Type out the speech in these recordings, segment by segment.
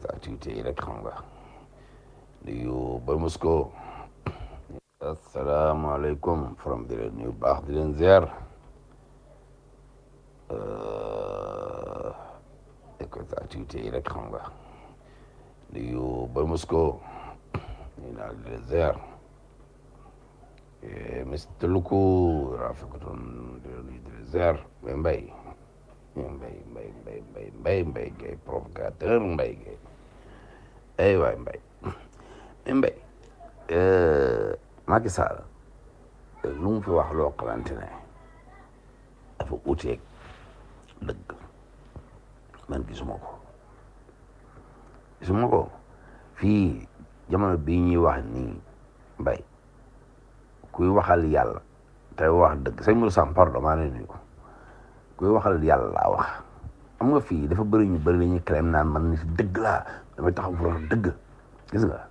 activité yi rek xam nga nuyu ba Moscou asalaamaaleykum from di leen nuyu baax di leen ziar écoute activité yi rek xam nga nuyu ba Moscou ñu naa di leen ziar Mr Luku rafetlutoon di leen nuyu di leen ziar mais mbay mbay mbay mbay mbay mbay mbay gay provocateur mbay gay ay waay mbay mais mbay Macky Sall lu mu fi wax loo xamante ne dafa uteeg dëgg man gisuma ko gisuma ko fii jamono bii ñuy wax nii mbay kuy waxal yàlla tey wax dëgg sëñ Mourou Sam pardon maa ngi nuyu ko kuy waxal yàlla laa wax xam nga fii dafa bëri ñu bëri la ñuy claim naan man ni si dëgg laa damay taxaw pour wax dëgg gis nga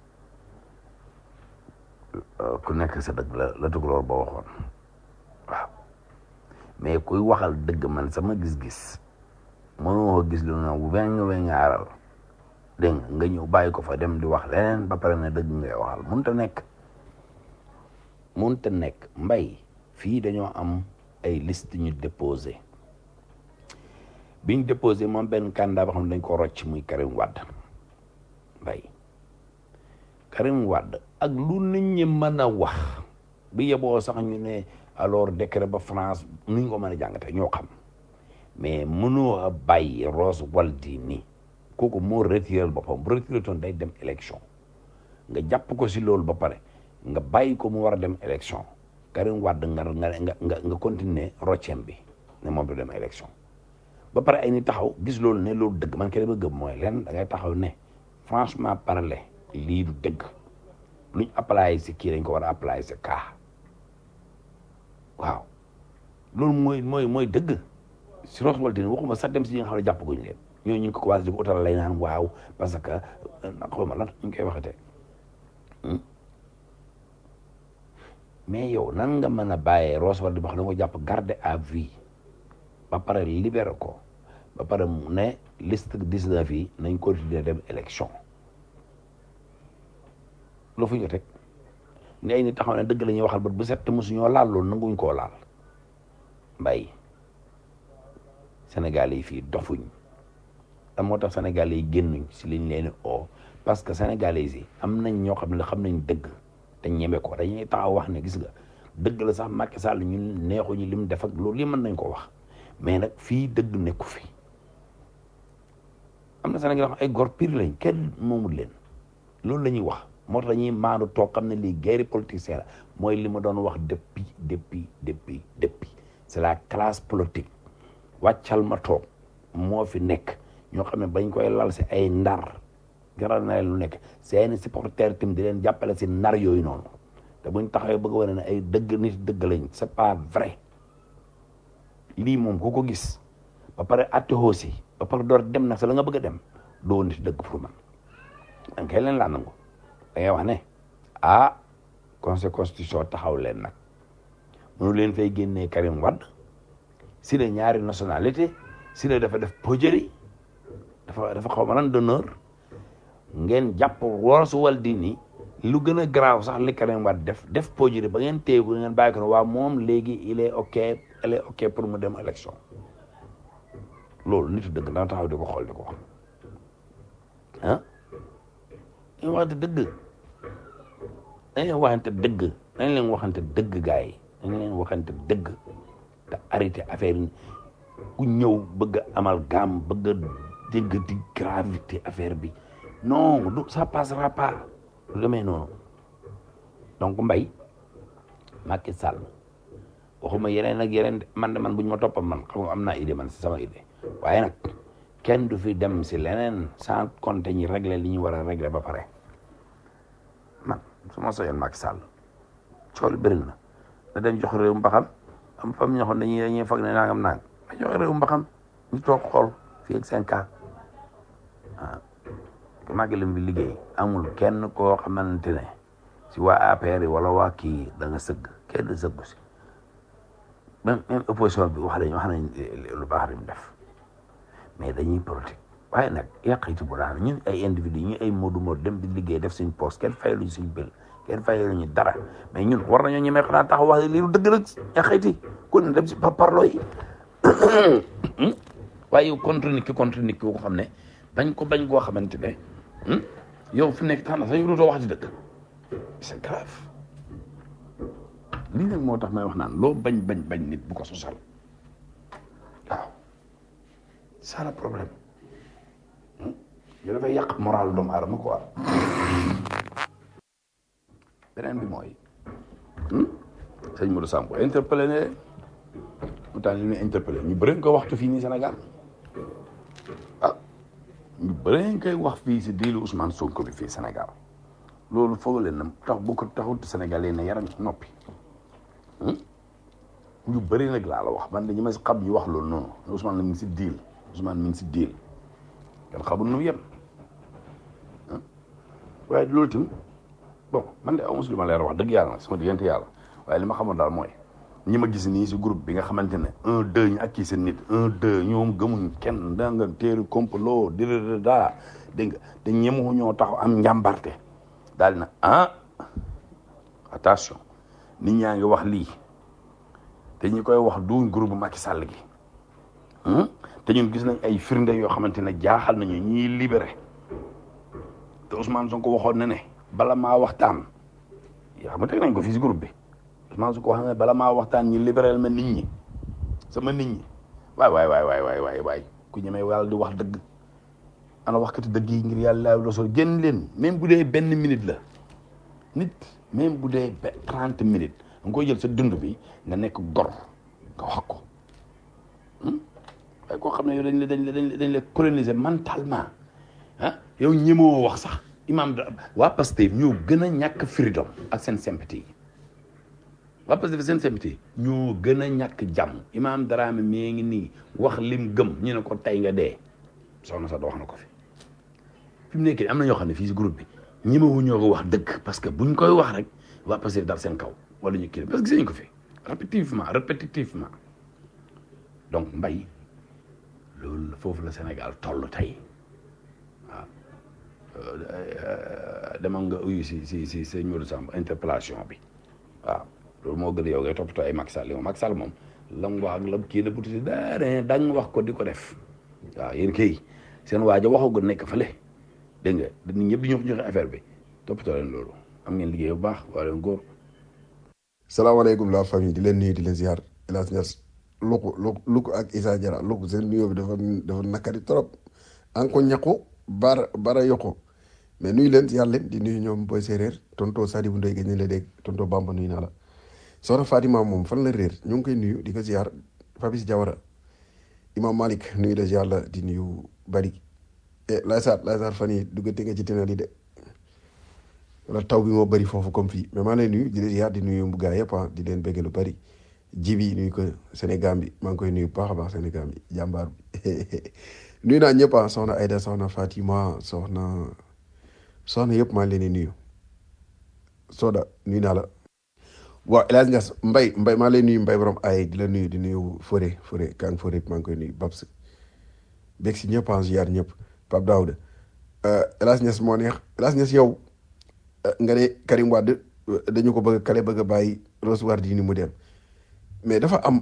ku nekk sa dëgg la la tukulóor ba waxoon waaw mais kuy waxal dëgg man sama gis-gis mënoo gis lu na weñ weñaaral dégg nga nga ñëw bàyyi ko fa dem di wax leneen ba pare na dëgg ngay waxal mënut a nekk mënut a nekk mbay fii dañoo am ay liste ñu déposé biñ déposé moom benn candidat boo xam ne dañ ko rocc muy Karim Wade mbay Karim Wade ak lu nit ñi mën a wax bi yeboo sax ñu ne alors décret ba France ni ñu ko mën a jàngate ñoo xam mais mënoo a bàyyi Rose Waldini kooku moo retiré boppam bu retiré toon day dem élection nga jàpp ko si loolu ba pare nga bàyyi ko mu war a dem élection Karim Wade nga nga nga nga continuer roccem bi ne moom du dem élection ba pare ay ni taxaw gis loolu ne loolu dëgg man kene ba gëm mooy leen da ngay taxaw ne franchement parler lii du dëgg luñ apply si kii dañ ko war a apply si kaa waaw loolu mooy mooy mooy dëgg si Rose Waldini waxuma sax dem si ñi nga xam ne jàpp guñu leen ñoo ñu ngi ko commencé di ko utal lay naan waaw parce que xaw ma lan ñu ngi koy waxatee mais yow nan nga mën a bàyyee Rose Waldini ba xam ne ko jàpp garde à vue ba pare libéré ko ba pare mu ne liste 19 yi nañ continuer dem élection loo fu ñu teg ni ay nit taxaw ne dëgg la ñuy waxal bët bu set te mosuñoo laal loolu nanguñ koo laal mbay Sénégal yi fii dofuñ da moo tax Sénégal yi génnuñ si liñ leen o parce que Sénégalais yi am nañ ñoo xam ne xam nañ dëgg te ñeme ko dañuy taxaw wax ne gis nga dëgg la sax Macky Sall ñun neexuñu lim def ak loolu li mën nañ ko wax mais nag fii dëgg nekku fi am na Sénégal wax ay gor pire lañ kenn moomul leen loolu la ñuy wax moo tax dañuy maandu toog xam ne lii guerre politicien la mooy li ma doon wax depuis depuis depuis depuis c'est la classe politique wàccal ma toog moo fi nekk ñoo xam ne bañ koy lal si ay ndar jaral na leen lu nekk seeni supporter tim di leen jàppale si nar yooyu noonu te buñ taxawee bëgg a wane ne ay dëgg nit dëgg lañ c'est pas vrai lii moom ku ko gis ba pare atte aussi ba pare door dem nag sa la nga bëgg a dem doo nit dëgg pour man danga koy leen laa nangu da ngay wax ne ah conseil constitution taxaw leen nag mënu leen fay génnee Karim Wade si la ñaari nationalité si la dafa def pojëri dafa dafa xaw ma lan d'honneur ngeen jàpp Rose Waldini lu gën a garaaw sax li Karim Wade def def pojëri ba ngeen téye ko ngeen bàyyi ko ne waa moom léegi il est ok il est ok pour mu dem élection loolu nitu dëgg dana taxaw di ko xool di ko wax ah dañ waxante dëgg dañ leen waxante dëgg dañ leen waxante dëgg gars yi dañ leen waxante dëgg te arrêté affaire yi ku ñëw bëgg a amal gaam bëgg a dégg di gravité affaire bi non du ça passera pas lu demee noonu donc mbay Macky Sall waxuma yeneen ak yeneen man de man bu ñu ma toppam man xam nga am naa idée man si sama idée waaye nag kenn du fi dem si leneen sans compter ñi régler li ñu war a régler ba pare man su ma soyoon Macky Sall cool bëri na da dem jox réew mbaxam am fam ñoo xam dañuy dañuy foog ne nangam nang ma joxe réew mbaxam ñu toog xool fii ak cinq ans ah Macky lim bi liggéey amul kenn koo xamante ne si waa APR yi wala waa kii da nga sëgg kenn sëggu si même même opposition bi wax nañ wax nañ lu baax li mu def mais dañuy politique waaye nag yàqiti bu daal ñun ay individu ñu ay moodu moodu dem di liggéey def suñ poste kenn fayaluñ suñ bël kenn fayaluñu dara mais ñun war nañoo ñemee xanaa taxaw wax lii lu dëgg nag yàqiti kon dem si parparloo yi waaye yow contre nit ki contre nit ki ko xam ne bañ ko bañ koo xamante ne yow fi nekk tax na sax dootoo wax ci dëgg c'est grave lii nag moo tax may wax naan loo bañ bañ bañ nit bu ko sosal waaw c'est le problème yo dafay yàq moral doomu aadama quoi beneen bi mooy sëñ Modou Samb interpellé ne mu tax li ñu interpellé ñu bëri nga ko waxtu fii nii Sénégal ah ñu bëri nga koy wax fii si diilu Ousmane Sonko bi fii Sénégal loolu foog leen na tax bu ko taxut Sénégal yi ne yaram noppi ñu bëri nag laa la wax man dañu ma si xam ñu wax loolu noonu Ousmane la mi ngi si diil Ousmane mi ngi si diil kenn xamul nu mu yem waaye loolu tamit bon man de amu si lu ma leer wax dëgg yàlla nag sama diggante yàlla waaye li ma xamoon daal mooy ñi ma gis nii si groupe bi nga xamante ne un deux ñu ak kii seen nit un deux ñoom gëmuñ kenn da nga téeri complot dirida daa dégg nga te ñemu ñoo taxaw am njàmbarte daal na ah attention nit ñaa ngi wax lii te ñi koy wax duñ groupe Macky Sall gi te ñun gis nañ ay firnde yoo xamante ne jaaxal nañu ñiy libéré te Ousmane Sonko waxoon na ne bala maa waxtaan yaa xam nga teg nañ ko fii si groupe bi Ousmane Sonko wax na ne bala maa waxtaan ñi libéral ma nit ñi sama nit ñi waay waay waay waay waay waay waay ku ñemee yàlla di wax dëgg ana waxkati dëgg yi ngir yàlla la sol génn leen même bu dee benn minute la nit même bu dee trente minutes da nga koy jël sa dund bi nga nekk gor nga wax ko waaye koo xam ne yow dañ la dañ la dañ la coloniser mentalement ah yow ñemoo wax sax imam da waa Pastef ñoo gën a ñàkk freedom ak seen sympathie yi waa Pastef seen sympathie ñoo gën a ñàkk jàmm imam Dramé mi ngi nii wax lim gëm ñu ne ko tey nga dee soxna sax da wax na ko fi fi mu nekk am na ñoo xam ne fii si groupe bi ñemewu ñoo ko wax dëgg parce que buñ koy wax rek waa Pastef dal seen kaw wala ñu kii parce que gis nañ ko fi répétitivement répétitivement donc mbay loolu foofu la Sénégal toll tey waaw demal nga uyu si si si sëñ Modou Samb interpellation bi waaw loolu moo gën a yow ngay toppatoo ay Macky Sall yi Macky Sall moom la mu wax ak la kii la bututi daare dañ wax ko di ko def waaw yéen kay seen waaja waxagul nekk fële dégg nga nit ñëpp di ñëw joxe affaire bi toppatoo leen loolu am ngeen liggéey bu baax waa leen góor salaamaaleykum la famille di leen nuyu di leen ziar El Hadj Niass luku luku luku ak Issa Diarra luku seen nuyoo bi dafa dafa nakari trop an ko ñaqu bara bara yokku mais nuyu leen ziar leen di nuyu ñoom boy séeréer tonto Sadibou Ndoye gëj nañ la dégg tonto Bamba nuyu naa la soxna Fatima moom fan la réer ñu ngi koy nuyu di ko ziar Fabis Diawara Imam Malik nuyu la ziar la di nuyu bari e lay saat lay saat fan yi duggante nga ci tenal yi de wala taw bi moo bëri foofu comme fii mais maa lay nuyu di leen ziar di nuyu mbu gaa yëpp ah di leen bëgg lu bëri jibi nuyu ko Sénégal bi maa ngi koy nuyu bu baax a baax Sénégal bi jàmbaar bi nuyu naa ñëpp ah soxna Aïda soxna Fatima soxna soxna yëpp maa ngi leen di nuyu Soda nuyu naa la waaw El Hadj Niass Mbaye Mbaye maa lay nuyu Mbaye borom ay di la nuyu di nuyu Fodé Fodé Kang Fodé maa ngi koy nuyu Babs beeg si ñëpp ah ziar ñëpp Pape Daouda El Hadj Niass moo neex El Hadj Niass yow nga ne Karim Wade dañu ko bëgg kale bëgg a bàyyi Rose Wardini mu dem mais dafa am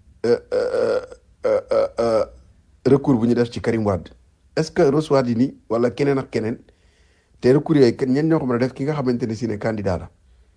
recours bu ñu def ci Karim Wade est-ce que Rose Wardini wala keneen ak keneen te recours yooyu ñen ñoo ko mën a def ki nga xamante ne si ne candidat la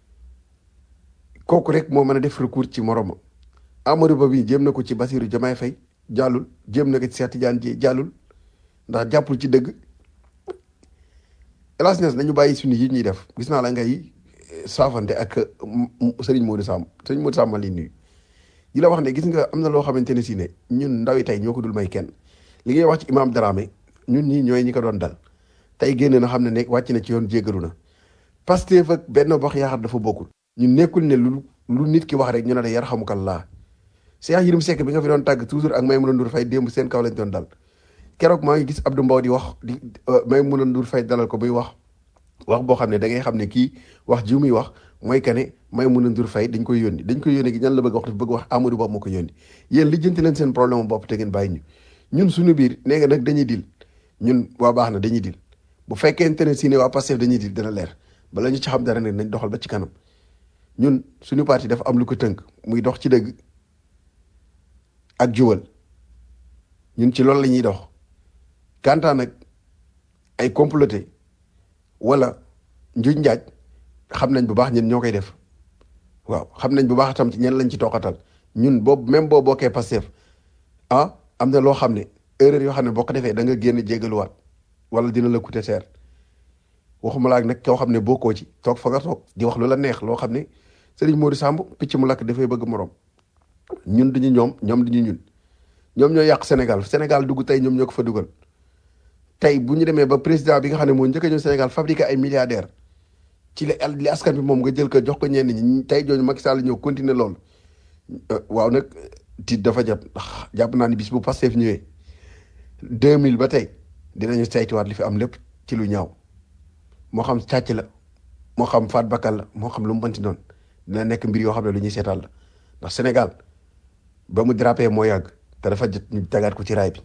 kooku rek moo mën a def recours ci moroma Amadou Ba bi jéem na ko ci Bassirou Diomaye Faye jàllul jéem na ko ci Cheikh Tidiane Dièye jàllul ndax jàppul ci dëgg hélas nes nañu bàyyi suñu yi ñuy def gis naa la ngay saafante ak Serigne Modou Samb Serigne Modou Samb ma li nuyu di la wax ne gis nga am na loo xamante ne si ne ñun ndawi tey ñoo ko dul may kenn li ngay wax ci imam Dramé ñun ñii ñooy ñi ko doon dal tey génn na xam ne nekk wàcc na ci yoon jéggalu na Pastef ak benn box yaakaar dafa bokkul ñun nekkul ne lu lu nit ki wax rek ñu ne la yar xamukallaa Cheikh Yérim Seck bi nga fi doon tàgg toujours ak Maïmouna Ndour Faye démb seen kaw lañ doon dal keroog maa ngi gis Abdou Mbow di wax di Maïmouna Ndour Faye dalal ko muy wax wax boo xam ne da ngay xam ne kii wax ji muy wax mooy que ne Maïmouna Ndour Faye dañ koy yónni dañ koy yónni gi ñan la bëgg wax dafa bëgg wax Amadou Ba moo ko yónni yéen lijjanti leen seen problème bopp te ngeen bàyyi ñu ñun suñu biir nee nga nag dañuy dil ñun waa baax na dañuy dil bu fekkente ne si ne waa Pastef dañuy dil dina leer bala ñu ci xam dara ne nañ doxal ba ci kanam ñun suñu parti dafa am lu ko tënk muy dox ci dëgg ak jubal ñun ci loolu la ñuy dox kantaan nag ay comploté wala njuñ njaaj xam nañ bu baax ñun ñoo koy def waaw xam nañ bu baax tam ci ñen lañ ci toqatal ñun boobu même boo bokkee Pastef ah am na loo xam ne erreur yoo xam ne boo ko defee da nga génn jégaluwaat wala dina la coûter cher waxuma laa nag koo xam ne bokkoo ci toog fa nga toog di wax lu la neex loo xam ne Serigne Modou Samb picc mu lakk dafay bëgg morom ñun duñu ñoom ñoom duñu ñun ñoom ñoo yàq Sénégal Sénégal dugg tey ñoom ñoo ko fa dugal tey bu ñu demee ba président bi nga xam ne moo njëkk a ñëw Sénégal fabriqué ay milliardaires ci li li askan bi moom nga jël ko jox ko ñenn ñi tey jooju Macky Sall ñëw continuer loolu waaw nag tiit dafa jot ndax jàpp naa ni bis bu Pastef ñëwee 2000 ba tey dinañu saytuwaat li fi am lépp ci lu ñaaw moo xam càcc la moo xam faat bakkan la moo xam lu mu mënti doon dina nekk mbir yoo xam ne lu ñuy seetaan la ndax Sénégal ba mu drapé moo yàgg te dafa jot ñu tegaat ko ci raay bi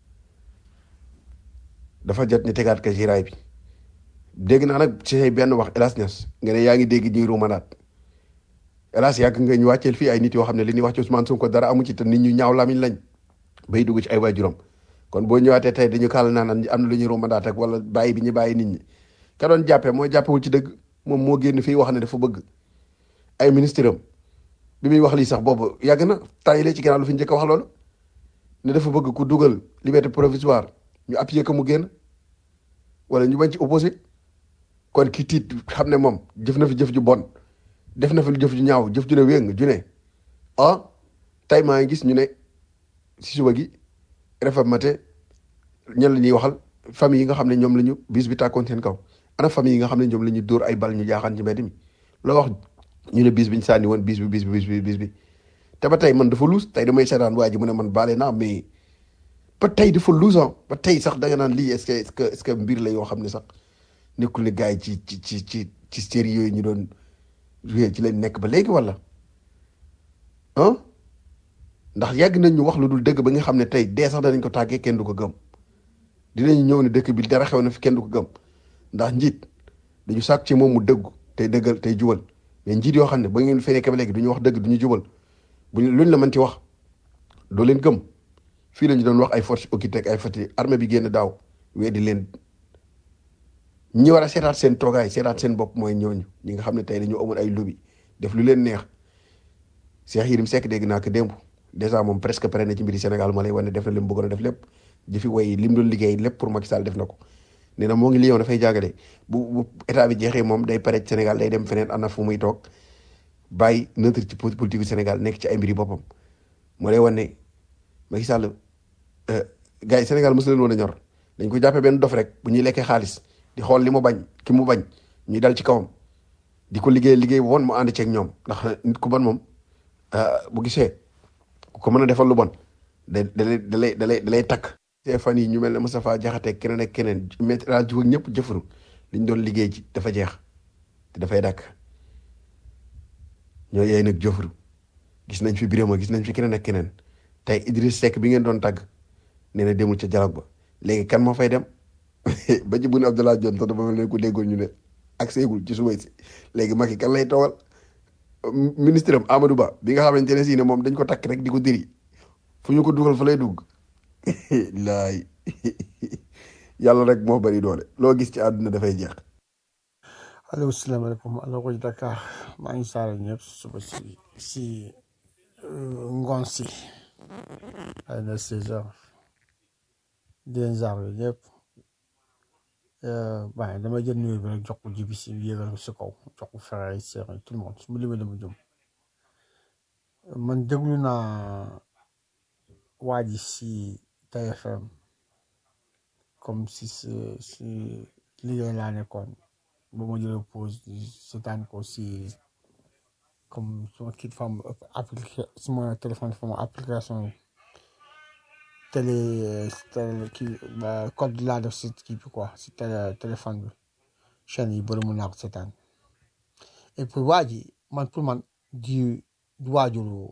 dafa jot ñu tegaat ko ci raay bi dégg naa nag ci say benn wax Elas Niass nga ne yaa ngi dégg ñuy ruumanaat Elas yàgg nga ñu wàcceel fii ay nit yoo xam ne li ñuy wax ci Ousmane Sonko dara amu ci te nit ñu ñaaw lamiñ lañ bay dugg ci ay waajuram kon boo ñëwaatee tey dañu kàll naan am na lu ñuy ruumanaat ak wala bàyyi bi ñu bàyyi nit ñi ka doon jàppee mooy jàppewul ci dëgg moom moo génn fii wax ne dafa bëgg ay ministre am bi muy wax lii sax boobu yàgg na temps yi ci ginnaaw lu fi njëkk a wax loolu ne dafa bëgg ku dugal liberté provisoire ñu appuyer ko mu génn wala ñu bañ ci opposé kon ki tiit xam ne moom jëf na fi jëf ju bon def na fi jëf ju ñaaw jëf ju ne wéng ju ne ah tey maa ngi gis ñu ne si suba gi réformaté ñan la ñuy waxal famille yi nga xam ne ñoom la ñu bis bi tàkkoon seen kaw ana famille yi nga xam ne ñoom la ñu dóor ay bal ñu jaaxaan ci mbedd mi loo wax ñu ne bis bi ñu sànni woon bis bi bis bi bis bi bis bi te ba tey man dafa luus tey damay seetaan waa ji mu ne man baale naa mais ba tey dafa luus ah ba tey sax da nga naan lii est-ce que est-ce que est-ce que mbir la yoo xam ne sax nekkul ne gars yi ci ci ci ci ci série yooyu ñu doon joué ci lañ nekk ba léegi wala ah ndax yàgg nañ ñu wax lu dul dëgg ba nga xam ne tey dee sax danañ ko tàggee kenn du ko gëm dinañ ñëw ne dëkk bi dara xew na fi kenn du ko gëm ndax njiit dañu sàkk ci moom mu dëggu tey dëggal tey jubal mais njiit yoo xam ne ba ngeen fee nekk ba léegi du ñu wax dëgg du ñu jubal buñ luñ la mën ci wax doo leen gëm fii la ñu doon wax ay forces occultes ak ay fati armée bi génn daaw weddi leen ñi war a seetaat seen toogaay seetaat seen bopp mooy ñooñu ñi nga xam ne tey dañoo amoon ay lobby def lu leen neex Cheikh Yérim Seck dégg naa ko démb dèjà moom presque pare na ci mbiri Sénégal moo lay wane def na li mu bëggoon a def lépp jëfi way li mu doon liggéey lépp pour Macky Sall def na ko nee na moo ngi Lyon dafay jàngale bu bu état bi jeexee moom day pare ci Sénégal day dem feneen am na fu muy toog bàyyi neutre ci politique Sénégal nekk ci ay mbiri boppam moo lay wane ne Macky Sall gars yi Sénégal mosu leen woon a ñor dañ ko jàppee benn dof rek bu ñuy lekkee xaalis di xool li mu bañ ki mu bañ ñuy dal ci kawam di ko liggéey liggéey bu bon mu ànd ceeg ñoom ndax nit ku bon moom bu gisee ku ko mën a defal lu bon da da lay da lay da lay da lay takk. te fan yi ñu mel ne Moustapha Diakhaté keneen ak keneen maître El Hadji Diouf ak ñëpp jëfandu li ñu doon liggéey ci dafa jeex te dafay dakk ñoo yey nag jëfandu gis nañ fi Birama gis nañ fi keneen ak keneen tey Idriss Seck bi ngeen doon tàgg nee na demul ca dialogue ba léegi kan moo fay dem ba ci bu ne Abdoulaye Dione sax dafa mel ne ku déggoon ñu ne ak seegul ci suba si léegi Macky kan lay toogal ministre am Amadou Ba bi nga xamante ne si ne moom dañ ko takk rek di ko diri fu ñu ko dugal fa lay dugg laay yàlla rek moo bari doole loo gis ci àdduna dafay jeex. allo salaamaaleykum allo ko Dakar maa ngi saare ñëpp suba si si ngoon si ay na seize heures di leen jaar ñëpp waaye dama jël nuyu bi rek jox ko jibi si yéegal ko si kaw jox ko frère yi sœur yi tout le monde su ma limee dama jëm man déglu naa waa ji si TFM comme si si liggéey laa nekkoon ba ma jëlee pause seetaan ko si comme suma kii fam appliqué suma téléphone fam application télé télé kii code laa def si kii bi quoi si télé téléphone bi chaîne yi bëri mun naa ko seetaan et puis waa ji man pour man di waajuru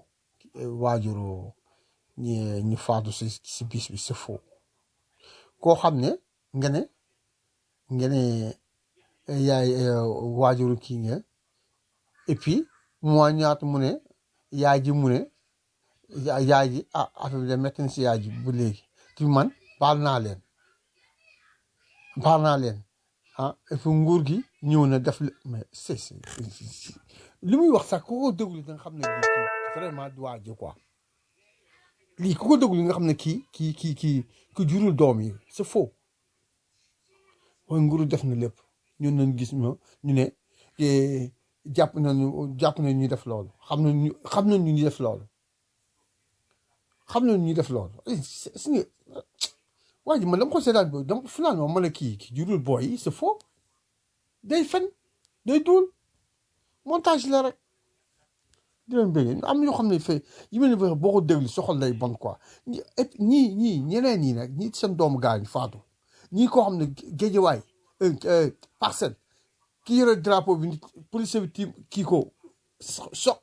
waajuru ñi ñi faatu si si bis bi c'est faux koo xam ne nga ne nga ne eh, yaay eh, waajuru kii nga et puis moi ñaata mu ne yaay ji mu ne ya- yaay ji ah affaire bi de métti na si yaay ji bu léegi ci man baal naa leen baal naa leen ah et puis nguur gi ñëw na def le mais c'est c'est c'est- li muy wax sax ku ko déglu da nga xam ne lii kii vraiment du waa ji quoi lii ku ko déglu nga xam ne kii kii kii kii ki jurul doom yi c'est faux mooy nguuru def na lépp ñun nañ gis ñu ñu ne eh, jàpp nañu jàpp nañ ñu def loolu xam nañ ñu xam nañ ñu def loolu xam nañ ñu def loolu Eh, c'est c'est nga waa ji man dama ko seetaan boobu dama finalement ma ne kii kii jurul booy yi c'est faux day fen day duul montage la rek di leen bëggee am na yoo xam ne fay yi mel ne boo ko déglu soxal lay bon quoi ñi et puis ñii ñii ñeneen ñi nag ñii seen doomu gaañ faatu ñii koo xam ne géejewaay parcelle ki yore drapeau bi nit police bi tiim kii ko so so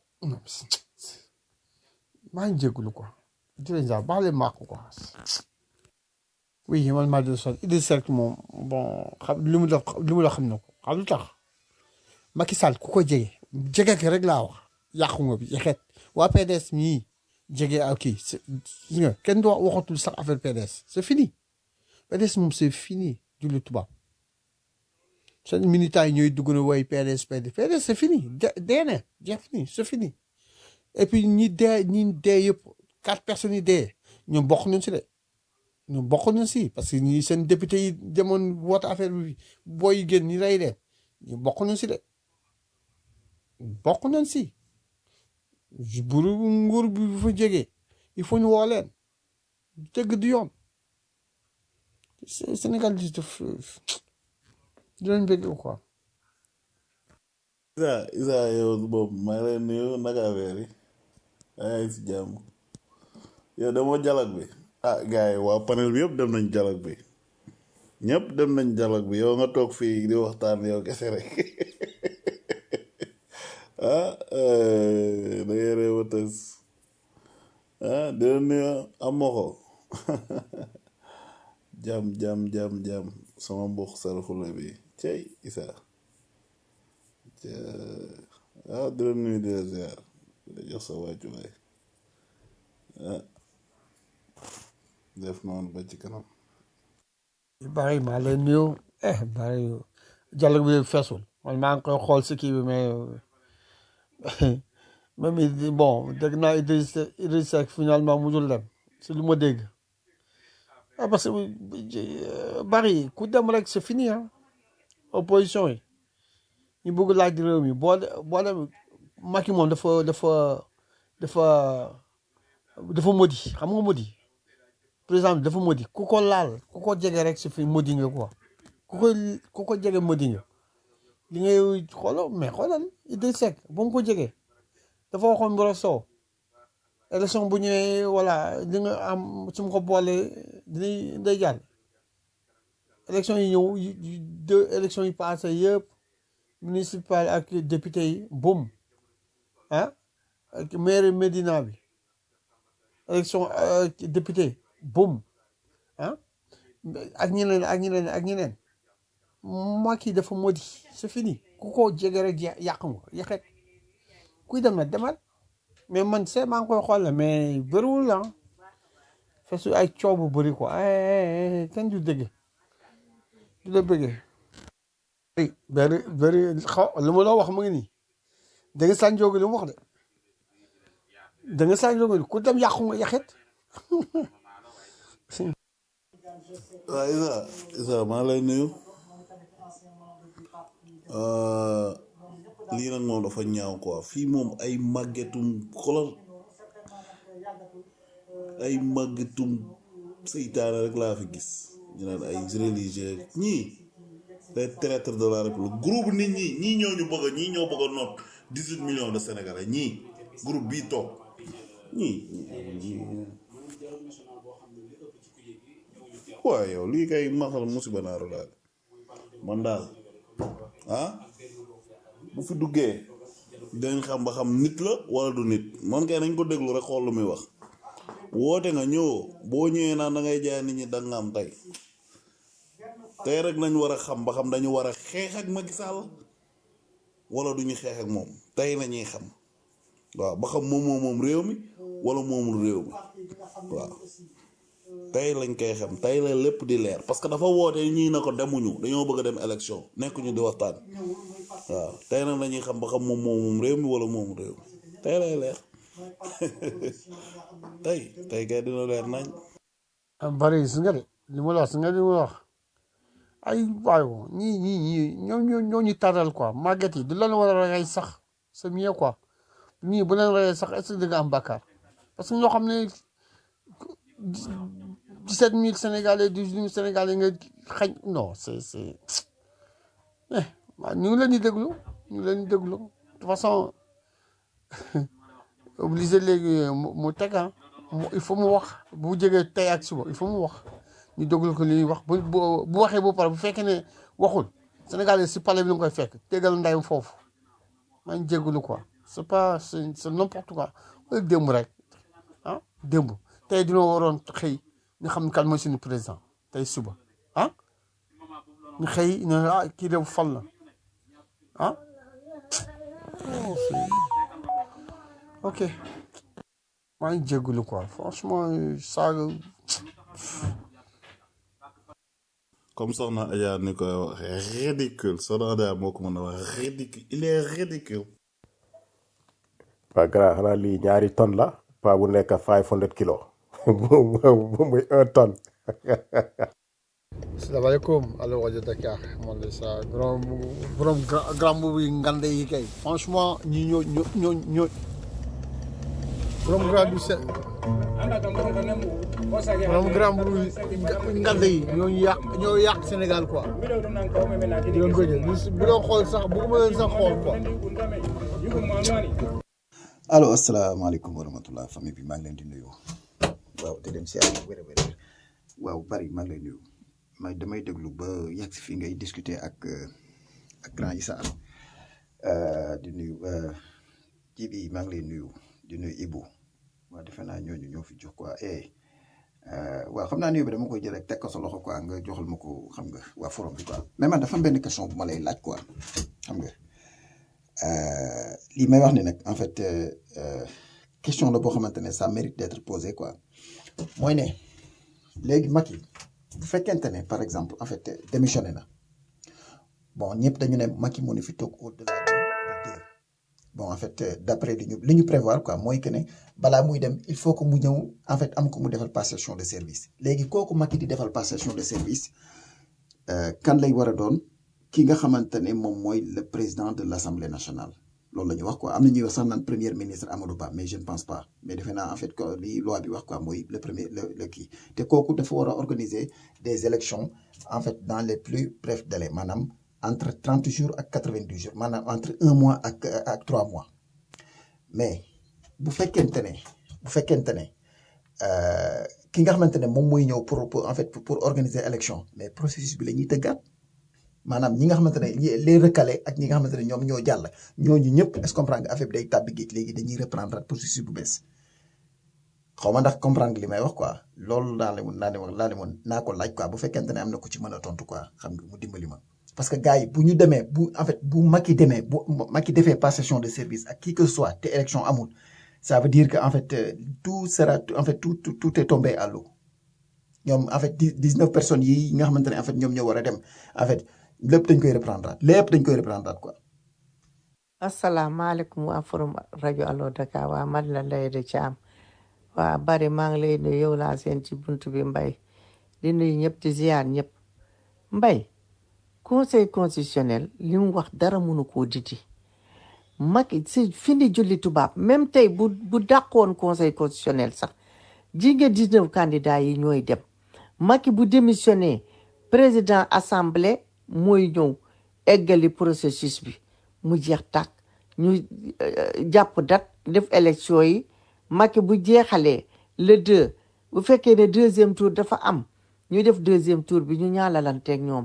maa ngi jégalu quoi di leen jaar baale maa ko quoi oui man maa di sonn Idrissa Seck moom bon xam li mu def li mu la xam na ko xam lu tax Macky Sall ku ko jege jege ki rek laa wax yàqu nga bi yexet waa PDS mii jege ak kii c'est- gis nga kenn du waxatul sax affaire PDS c'est fini PDS moom c'est fini julli tubaab seen militants yi ñooy dugg na woy PDS PDS PDS c'est fini de dee na jeex fini c'est fini et puis ñi dee ñi dee yëpp quatre personnes yi dee ñoom bokk nañ si de ñoom bokk nañ si parce que ñi seen député yi demoon woote affaire bi booy yi génn ñi rey leen ñu bokk nañ si de bokk nañ si buru nguur bi bu fa jegee il faut ñu woo leen dëgg du yoon Sé- Sénégal di def dinañ bëgg quoi Isa Isa yow boobu maa ngi lay nuyu naka affaire yi yaa ngi si jàmm yow demoo dialogue bi ah gars yi waa panel bi yëpp dem nañ dialogue bi ñëpp dem nañ dialogue bi yow nga toog fii di waxtaan yow kese rek ah eh, da ngay réew a tës ah dina nuyu amoxo jam jam jam jam sama mbokk saraxula bi cey Isa ah di la nuyu di la ziar di la jox sa wàccuwaay ah def noonu ba ci kanam bari maa leen nuyu eh bari dialogue bi feesul man maa ngi koy xool si kii bi mais même Idi- bon dégg naa Idrissa Idrissa Seck finalement mujjul dem si lu ma dégg ah parce que euh, bari ku dem rek c'est fini ah opposition yi ñu bëgg laaj réew mi boo de boo dem Macky moom dafa dafa dafa dafa modi xam nga modi président bi dafa modi ku ko laal ku ko jege rek c'est fini modi nga quoi ku ko ku ko jege modi nga li ngay xoolal mais xoolal Idrissa Seck ba mu ko jegee dafa waxoon Mboro Sow élection bu ñëwee voilà li nga am su ma ko boolee dinañ day jàll élection yi ñëw yi yi- deux élections yi passé yëpp municipal ak député yi boum ah ak maire Médina bi élection euh, député boum ah ak ñeneen ak ñeneen ak ñeneen Macky dafa modi c'est fini ku ko jege rek ya- yàq nga yàqet kuy dem na demal mais man c'est maa ngi koy xool la mais bëriwul la fesu ay coow bu bëri quoi eh kenn du dégg du la bëggee. bëri bëri bëri xaw li ma la wax mu ngi nii da nga sànjoogu li mu wax de da nga sànjoogu ku dem yàqu nga yàqet waaw Isa Isa maa lay nuyu Euh, lii nag moom dafa ñaaw quoi fii moom ay màggetum xolal ay màggetum seytaane rek laa fi gis ñu naan ay religieux ñii les traîtres de la république groupe nit ñi ñii ñoo ñu bëgg a ñii ñoo bëgg a noot dix huit millions de sénégalais ñii groupe bii toog ñii waaye yow lii kay masal musiba naaru daal man daal ah bu fi duggee dañ xam ba xam nit la wala du nit man kay nañ ko déglu rek xool lu muy wax woote nga ñëwoo boo ñëwee naan da ngay jaay nit ñi da nga am tey tey rek nañ war a xam ba xam dañu war a xeex ak Macky Sall wala duñu xeex ak moom tey la ñuy xam waaw ba xam moom moo moom réew mi wala moomul réew mi waaw tey lañ koy xam tey la lépp di leer parce que dafa woote ñii na ko demuñu dañoo bëgg a dem élection nekkuñu di waxtaan waaw tey nag lañuy xam ba xam moom moo moom réew mi wala moomul réew mi tey lay leer tey tey kay dina leer nañ bari gis nga de li ma la wax gis nga li ma la wax ay waayo ñii ñii ñii ñoo ñoo ñoo ñu taral quoi màgget yi du leen war a rey sax c'est mieux quoi ñii bu leen reyee sax est-ce que di nga am bàkkaar parce que ñoo xam ne dix-sept mille sénégalais dix-huit mille sénégalais nga xañ non c'est c'est eh waaw ñu ngi leen di déglu ñu ngi leen di déglu de toute façon obligé léegi mu mu teg ah mu il faut mu wax bu jógee tey ak suba il faut mu wax ñu déglu ko li ñuy wax bu bu bu waxee ba pare bu fekkee ne waxul Sénégalais si palais bi la nga koy fekk tegal ndeyam foofu maa ngi jégalu quoi c'est pas c'est c'est n'importe quoi wala démb rek ah démb tey dina waroon xëy ñu xam kan mooy suñu président tey suba ah ñu xëy ne ah kii de fal na ah oh, c'est- ok maa ngi jégalu quoi franchement saaga comme soxna Adja ni koy wax ridicule soxna Adja moo ko mën a wax ridicule il est ridicule waa grand xanaa lii ñaari tonnes la pas bu nekk five hundred kilos bu muy un tonne salaamaaleykum allo rajo Dakar man la sa grand borom grand grand boobu yi ngande yi kay franchement ñi ñoo ñoo ñoo ñoo borom grand du se borom grand boobu yi ngande yi ñoo ñu yàq ñoo yàq Sénégal quoi di leen bëggee bu doon xool sax bëgguma leen sax xool quoi allo asalaamaaleykum wa rahmatulah famille bi maa ngi leen di nuyu waaw di leen siyaare bu wér a wér a wér waaw bari maa ngi lay nuyu may damay déglu ba yegg si fii ngay discuter ak euh, ak grand Issa euh, di nuyu euh, Jibi maa ngi lay nuyu di nuyu Ibou waaw defe naa ñooñu ñoo fi jox quoi eh euh, waaw xam naa nuyu bi dama koy jël rek teg ko sa loxo quoi nga joxal ma ko xam nga waa forum bi quoi mais man dafa am benn question bu ma lay laaj quoi xam nga. Euh, lii may wax ni nag en fait euh, euh, question la boo xamante ne ça mérite d'être posé quoi mooy ne léegi Macky bu fekkente ne par exemple en fait démissionné na bon ñëpp dañu ne Macky moo ni fi toog au-delà de de deux bon en fait euh, d'après li ñu li ñu prévoir quoi mooy que ne balaa muy dem il faut que mu ñëw en fait am ko mu defal passation de service léegi kooku Macky di defal passation de service euh, kan lay war a doon ki nga xamante ne moom mooy le président de l'Assemblée nationale loolu la ñu wax quoi am na ñuy wax sax naan premier ministre Amadou Ba mais je ne pense pas mais defe naa en fait que li loi bi wax quoi mooy le premier le le kii te kooku dafa war a organiser des élections en fait dans les plus brefs délais maanaam entre trente jours ak quatre-vingt-dix jours maanaam entre un mois ak ak trois mois mais bu fekkente ne bu fekkente ne euh, ki nga xamante ne moom mooy ñëw pour pour en fait pour, pour organiser élection mais processus bi la ñuy tëggaat maanaam ñi nga xamante ne ñi- les recalés ak ñi nga xamante ne ñoom ñoo jàll ñooñu ñëpp est-ce que comprendre nga affaire bi day tàbbi géej léegi dañuy reprendre processus bu bees xaw ma ndax comprendre nga li may wax quoi loolu laa leen naa leen wax laa leen woon naa ko laaj quoi bu fekkente ne am na ku ci mën a tontu quoi xam nga mu dimbali ma. parce que gars yi bu ñu demee bu en fait bu Macky demee bu Macky defee passation de service ak qui que ce soit te élection amul ça veut dire que en fait euh, tout sera en fait tout tout tout est tombé à l'eau ñoom en fait dix dix neuf personnes yi nga xamante ne en fait ñoom ñoo war a dem en fait lépp dañ koy reprendre lépp dañ koy reprendre quoi. asalaamaaleykum waa forum rajo Allo Dakar waa man la Ndeye de Thiam waa bari maa ngi lay nuyu yow laa seen ci buntu bi mbay di nuyu ñëpp di ziar ñëpp mbay conseil constitutionnel li mu wax dara mënu koo didi Macky si fini julli tubaab même tey bu bu dàqoon conseil constitutionnel sax ji nga 19 candidats yi ñooy dem Macky bu démissionné président assemblée mooy ñëw eggali processus bi mu jeex tàkk ñu euh, jàpp date def élection yi Macky bu jeexalee le deux bu fekkee ne deuxième tour dafa am ñu def deuxième tour bi ñu ñaalalanteeg ñoom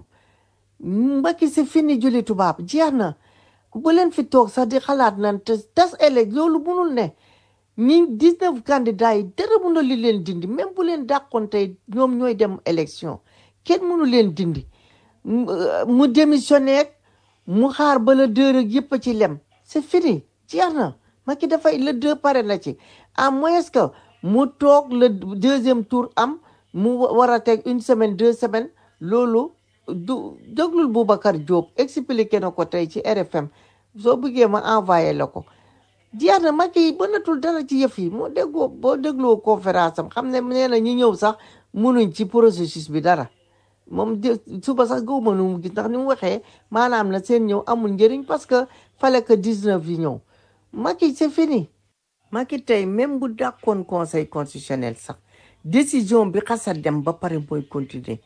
Macky c'est fini julli tubaab jeex na bu leen fi toog sax di xalaat nan te tas élec loolu munul ne ñi 19 candidats yi dara mun a li leen dindi même bu leen dàqoon tey ñoom ñooy dem élection kenn mënu leen dindi mu euh, mu démissionné ak mu xaar ba le deux rek yëpp a ci lem c'est fini jeex na Macky dafay le deux pare na ci à moins que mu toog le deuxième tour am mu wa- war a teg une semaine deux semaines loolu du déglul Boubacar Diop expliqué na ko tey ci RFM soo bëggee ma envoyé la ko jeex na Macky bënatul dara ci yëf yi moo déggoo boo dégloo conférence am xam ne nee na ñi ñëw sax munuñ ci processus bi dara moom de suba sax gëwuma nu mu gis ndax ni mu waxee maanaam na seen ñëw amul njëriñ parce que fallait que 19 yi ñëw Macky c'est fini Macky tey même bu dàkkoon conseil constitutionnel sax décision bi xasa dem ba pare mooy continuer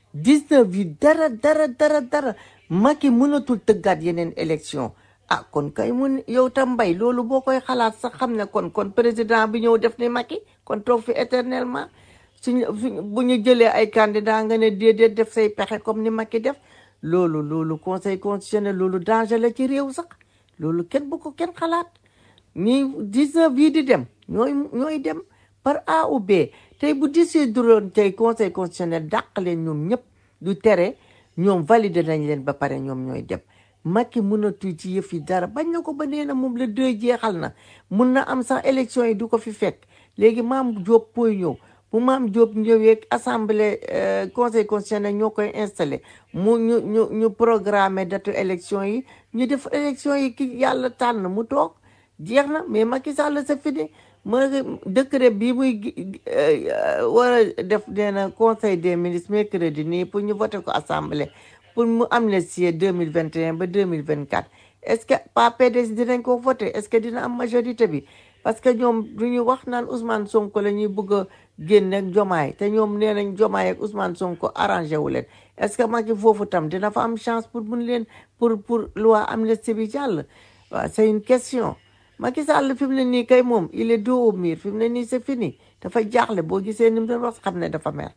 19 yi dara dara dara dara Macky mënatul tëggaat yeneen élection ah kon kay mun yow tam mbay loolu boo koy xalaat sax xam ne kon kon président bi ñëw def ni Macky kon toog fi éternellement suñu suñu bu ñu jëlee ay candidat nga ne déedéet def say pexe comme ni Macky def loolu loolu conseil constitutionnel loolu danger la ci réew sax loolu kenn bu ko kenn xalaat ñi 19 yii di dem ñooy ñooy dem par A ou B tey bu décideroon tey conseil constitutionnel dàq leen ñoom ñëpp du tere ñoom validé nañ leen ba pare ñoom ñooy dem Macky mënatul ci yëf yi dara bañ na ko ba nee na moom la deux jeexal na mun na am sax élection yi du ko fi fekk léegi maam Diop pooy ñëw bu maam Diop ñëwee assemblée euh, conseil constitutionnel ñoo koy installé mu ñu ñu ñu programmer date élection yi ñu def élection yi ki yàlla tànn mu toog jeex na mais Macky Sall c'est fini ma décret bi muy gi- euh, war a def nee na conseil des ministres mercredi nii pour ñu voté ko assemblée pour mu amnistier deux mille vingt et un ba deux mille vingt quatre est-ce que pas PDS dinañ ko voté est-ce que dina am majorité bi parce que ñoom du ñu wax naan Ousmane Sonko la ñuy bëgg a génne ak Jomaay te ñoom nee nañ Jomaay ak Ousmane Sonko arrangé wu leen est-ce que Macky foofu tam dina fa am chance pour mun leen pour pour loi amnistie bi jàll waaw c'est une question Macky Sall fi mu ne nii kay moom il est dos au mur fi mu ne nii c'est fini dafa jaaxle boo gisee ni mu doon wax xam ne dafa mer.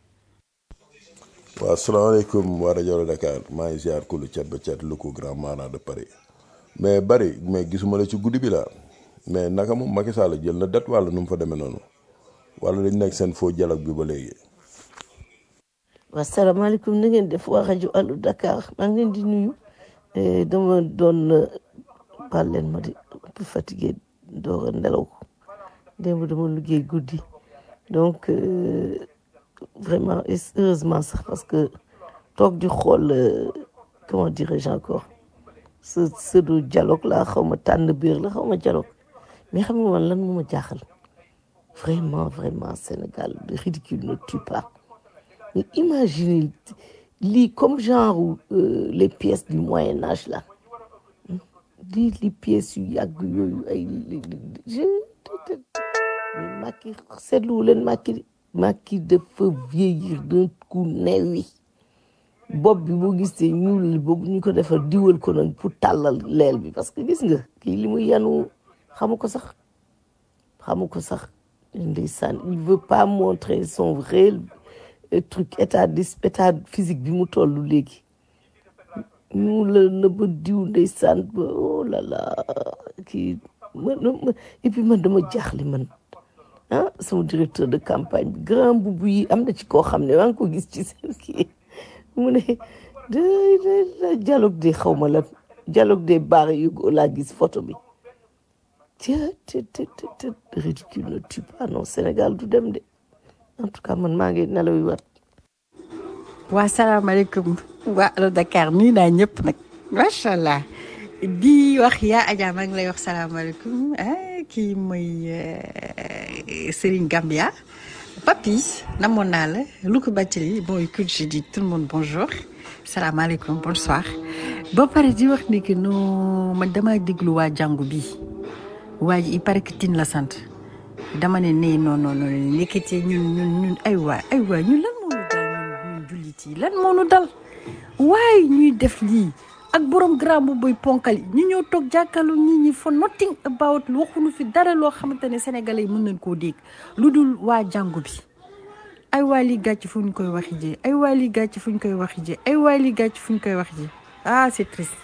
waaw salaamaaleykum waa rajo Dakar maa ngi ziar kulu cat ba cat lu ko grand maanaa de Paris mais bari mais gisuma la ci guddi bi la mais naka moom Macky Sall jël na date wala nu mu fa demee noonu wala dañ nekk seen faux dialogue bi ba léegi. wasalaamaaleykum na ngeen def waa rajo Allo Dakar maa ngi leen di nuyu Eh, dama doon baal leen ma di un peu fatigué door a nelaw démb dama liggéey guddi donc euh, vraiment et heureusement sax parce que toog di xool euh, comment dirais-je encore ce pseudo dialogue la xaw ma tànn biir la xaw ma dialogue mais xam nga man lan moo ma jaaxal vraiment vraiment Sénégal le ridicule ne tue pas mais imaginez lii comme genre euh, les pièces du Moyen Âge là lii li pièces yu yàgg yooyu ay li- li- je mais Macky seetlu leen Macky Macky dafa vieillir d'un coup newi bopp bi boo gisee ñuul li boobu ñu ko defar diwal ko nag pour tàllal leel bi parce que gis nga kii li mu yanu xamu ko sax xamu ko sax ndeysaan il veut pas montrer son vrai euh, truc état d'es- état physique bi mu toll léegi ñu la nëbb diw ndeysaan ba oh là là kii man man- et puis man dama jaaxle man ah sama directeur de campagne bi grand bubu yi am na ci koo xam ne maa ngi ko gis ci seen kii mu ne de de dialogue des xaw ma lan dialogue des barres yu laa gis photo bi te te te te te ridicule ne tue pas non Sénégal du dem de en tout cas man maa ngi nelaw yu wat waa salaamaaleykum waa Allo Dakar nuyu naa ñëpp nag macha allah di wax yaa Adja maa ngi lay wax salaamaaleykum ah kii mooy euh, Serigne Gambia Papi namoon naa la Loukou Bathily bon écoute je dis tout le monde bonjour salaamaaleykum bonsoir ba pare di wax ni que non man damaa déglu waa jàngu bi waa ji il paraît que tin la sant dama ne nee non non non nekkete ñun ñun ñun ay waa ay waa ñun lan moo ñu dal ñun ñun jullit yi lan moo ñu dal waaye ñuy def lii ak borom grand bu boy ponkal yi ñu ñëw toog jàkkaarloo nit ñi for nothing about waxuñu fi dara loo xamante ne sénégalais yi mën nañ koo dégg lu dul waa jàngu bi ay waa lii gàcc fu ñu koy waxi ji ay waa lii gàcc fu ñu koy waxi ji ay waa lii gàcc fu ñu koy waxi ji ah c'est triste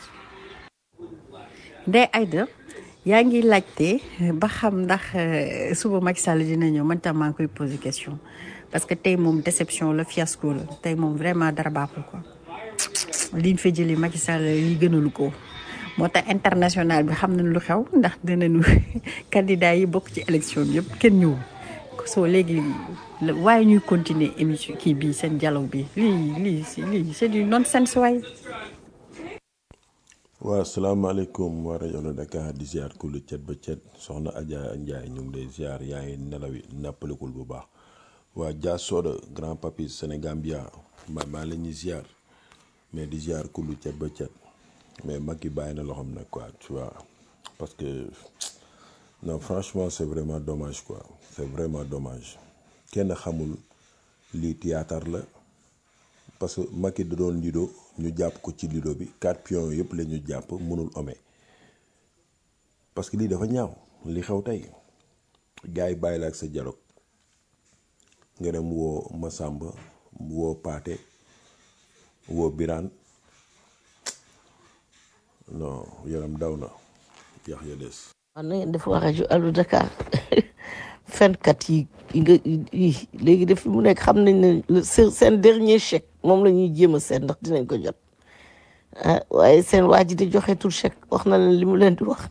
Ndeye Aïda yaa ngi laajte ba xam ndax euh, suba Macky Sall dina ñëw man tam maa ngi koy poser question parce que tey moom déception la fiasco la tey moom vraiment dara baaxul quoi liñ fa jëlee Macky Sall li gënalu ko moo tax international bi xam nañ lu xew ndax dinañu candidat yi bokk ci élection bi yëpp kenn ñëwul soo léegi la- waaye ñuy continuer émission kii bi seen dialogue bi lii lii si- lii c'est du nonsense waay waaw salaamaaleykum waa rajo la Dakar di ziar ku lu cet ba cet soxna Adja Ndiaye ñu ngi lay ziar yaa ngi nelawi nappalikul bu baax waa Dia Soda grand papi Sénégambia ma maa la ñuy ziar mais di ziar ku lu cet ba cet mais Macky bàyyi na loxoom nag quoi tu vois parce que non franchement c'est vraiment dommage quoi c'est vraiment dommage kenn xamul lii théâtre la parce que Macky da doon lido ñu jàpp ko ci lido bi quatre pions yëpp la ñu jàpp mënul ome parce que lii dafa ñaaw li xew tey gars yi bàyyi la ak sa dialogue nga dem woo Masamba woo Paate woo Birane non yaram daw na yax ya des waaw na ngeen def waa rajo Allo Dakar fenkat yi yi nga yi léegi def mu nekk xam nañ ne le- seen seen dernier chèque moom la ñuy jéem a seet ndax dinañ ko jot ah waaye seen waa ji di joxeetul chèque wax na leen li mu leen di wax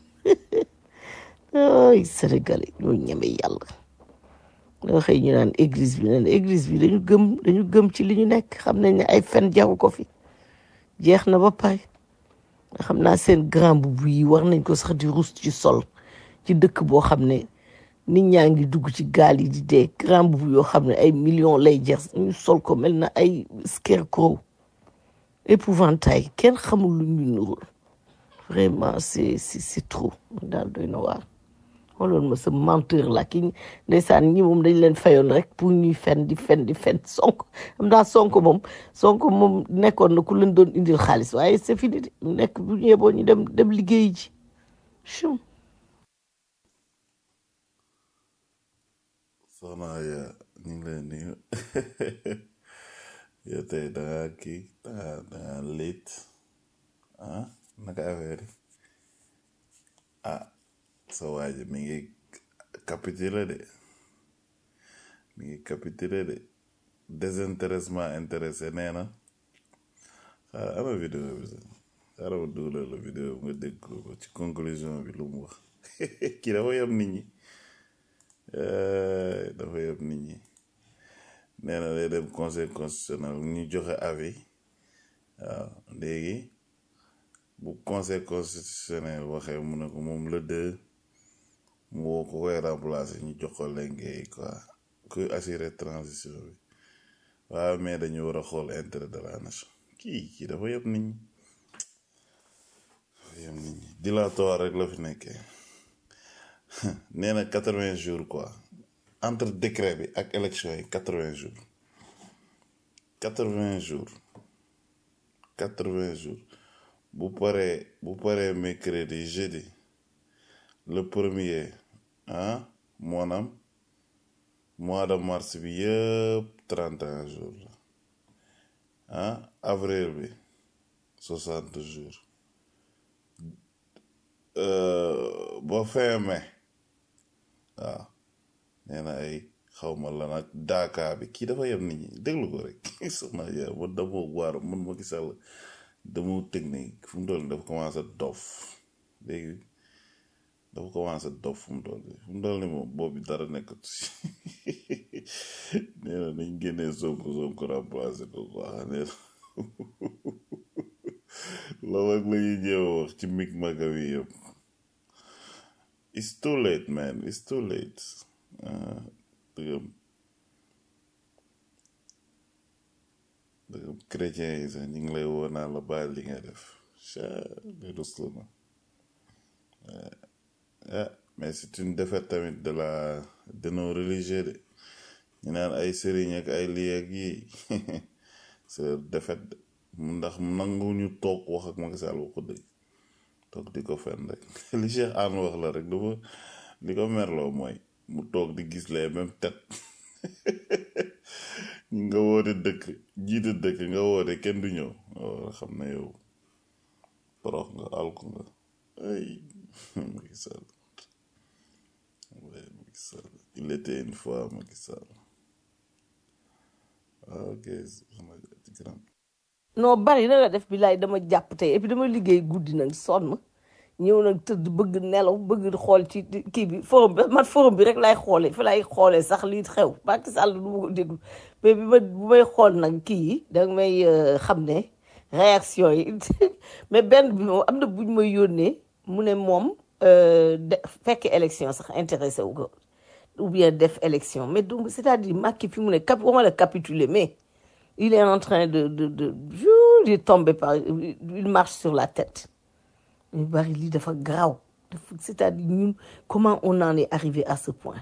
ay Sénégalais ñoo ñeme yàlla nga xëy ñu naan église bi naan église bi dañu gëm dañu gëm ci li ñu nekk xam nañ ne ay fen jaru ko fi jeex na ba pare nga xam naa seen grand boubou yi war nañ ko sax di rus ci sol ci dëkk boo xam ne nit ñaa ngi dugg ci gaal yi di dee grand boubou yoo xam ne ay millions lay jar ñu sol ko mel na ay scarecrow épouvantail kenn xamul lu ñu nurul vraiment c'est c'est c'est trop daal doy na waar xooloon ma sa menteur la ki ndeysaan ñi moom dañ leen fayoon rek pour ñuy fen di fen di fen sonko am daa sonko moom sonko moom nekkoon na ku leen doon indil xaalis waaye c'est fini de mu nekk bu ñëwee boo ñu dem dem liggéey ji chum soxna ya ñu ngi lay nuyu yow tey da nga kii da nga da nga late ah naka affaire yi ah sa waa ji mi ngi capitulé de mi ngi capitulé de désintéressement intéressé nee na xaaral ana vidéo bi sax xaaral ma dugalal la vidéo bi nga dégg ko ci conclusion bi lu mu wax kii dafa yem nit ñi Eh, dafa yem nit ñi nee na day dem conseil constitutionnel ñu joxe avis waaw léegi bu conseil constitutionnel waxee mu ne ko moom le deux mu woo ko koy remplacer ñu jox ko lenge quoi kuy assurer transition bi waaw mais dañu war a xool intérêt de la nation kii kii dafa yem nit ñi dafa yem nit ñi dilatoire rek la fi nekkee nee na quatre vingt jours quoi entre décret bi ak élection yi quatre vingt jours quatre vingt jours quatre vingt jours bu paree bu paree mercredi jeudi le premier ah maanaam mois de mars bi yëpp trente et un jours la ah avril bi soixante jours euh, ba fin mai waaw nee na ay xawma la nag daaka bi kii dafa yem nit ñi déglu ko rek soxna ya man dama waar man Macky Sall dama technique fu mu toll nii dafa commencé dof léegi dafa commencé dof fu mu toll nii fu mu toll nii moom boobu dara nekkatu si nee na nañ génnee Sonko Sonko remplacé ko quoi nee na loolu ak la ñuy jéem a wax ci mig maga wi yëpp it's too late man it's too late ah dëggam dëggam chrétien yi sax ñu ngi lay woo naa la bàyyi li nga def cha li ruslu na ah mais c'est une défaite tamit de la de nos religieux de ñu naan ay sëriñ ak ay lii ak yii c'est leur défaite de mu ndax nangu ñu toog wax ak Macky Sall wax ko dëgg toog di ko fen rek li Cheikh Anne wax la rek dafa li ko merloo mooy mu toog di gis les mêmes têtes nga woote dëkk jiite dëkk nga woote kenn du ñëw waaw xam na yow torox nga alku nga ay Macky Sall ouais, Macky Sall il était une fois Macky Sall ah, ok soxna ci grand non bari na la def bilaay dama jàpp tey et puis dama liggéey guddi nag sonn ñëw nag tëdd bëgg nelaw bëgg xool ci kii bi forum bi man forum bi rek laay xoolee fi laay xoolee sax lii xew Macky Sall du ma ko déglu mais bi ma bu may xool nag kii yi danga may euh, xam ne réaction yi mais benn bi moom am na buñ may yónnee mu ne moom euh, de fekk élection sax intéressé wu ko ou bien def élection mais donc c'est-à-dire Macky fi mu ne cap waxuma la capituler mais il est en train de de de de de tomber par il marche sur la tête mais bari lii dafa garaaw dafa c'est-à-dire ñun comment on en est arrivé à ce point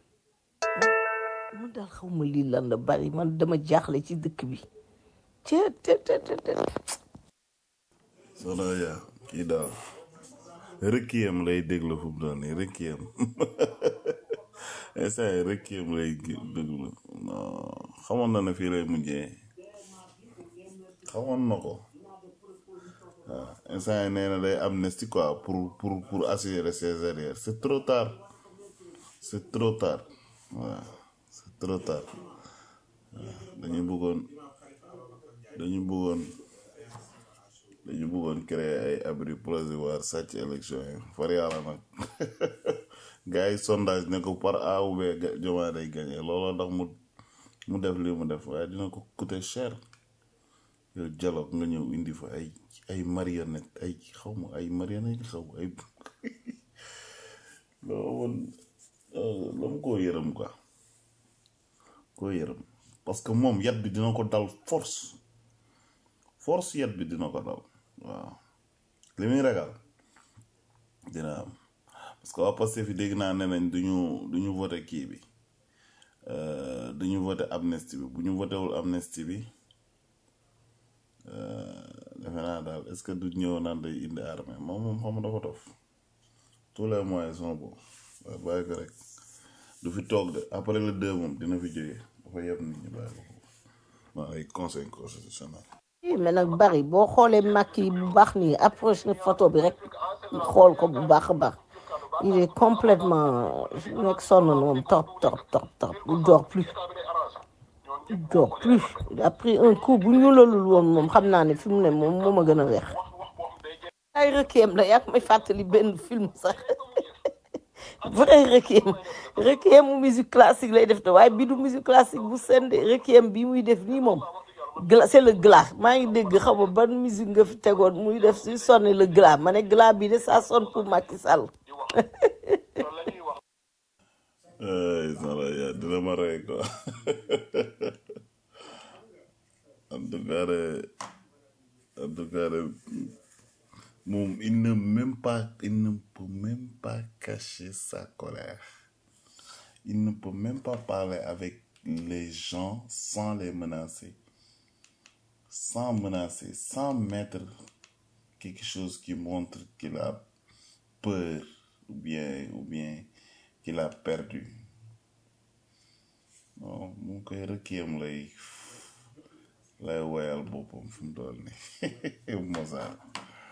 man daal xaw ma lii lan la bari man dama jaaxle ci dëkk bi te te te te te soxna ya kii daal rëkkiyam lay déglu fu mu doon nii rëkkiyam instant yi rëkkiyam lay gi- déglu non xamoon na ne fii lay mujjee xamoon na ko waaw instant yi nee na day amnistie quoi pour pour pour assurer ses arrières c'est trop tard c'est trop tard waaw c'est trop tard dañu bëggoon dañu bëggoon dañu bëggoon créer ay abri provisoire sàcc élection yi far yàlla nag gars yi sondage ne ko par A ou B ga- Diomaye day gagné looloo tax mu mu def li mu def waaye dina ko coûter cher yow dialogue nga ñëw indi fa ay ay marionnette ay xaw ma ay marionnette xaw ma ay loo woon la mu koo yërëm quoi koo yërëm parce que moom yat bi dina ko dal force force yat bi dina ko dal waaw li muy ragal dina am parce que waa Pastef fi dégg naa ne nañ duñu duñu voté kii bi euh, duñu voté amnistie bi bu ñu votéwul amnistie bi defe naa daal est ce que du ñëw naan day indi armée moom moom xam nga dafa dof tous les moyens sont bons waaye bàyyi ko rek du fi toog de après le deux moom dina fi jógee dafa yeb nit ñi bàyyi ko foofu waaw ay conseil constitutionnel Eh, mais nag bari boo xoolee Macky bu baax nii approche na photo bi rek xool ko bu baax a baax il est complètement nekk sonn na moom trop trop trop trop il dort plus il dort plus il a pris un coup bu ñu lalul woon moom xam naa ne fi mu ne moom moo ma gën a weex ay requiem la yaa may fàttali benn film sax vrai requiem requiem mu musique classique lay def te waaye bii du musique classique bu sende requiem bii muy def nii moom gla c'est le glas maa ngi dégg xam nga ban musique nga fi tegoon muy def si sonne le glas ma ne glas bi de ça sonne pour Macky Sall ay sala ya dina ma rey quoi en tout cas de en tout cas de moom il ne même pas il ne peut même pas cacher sa colère il ne peut même pas parler avec les gens sans les menacer sans menacer sans mettre quelque chose qui montre qu'il a peur ou bien ou bien qu'il a perdu non mu ngi koy rëkkiyam lay lay woyal boppam fi mu toll ni Mozart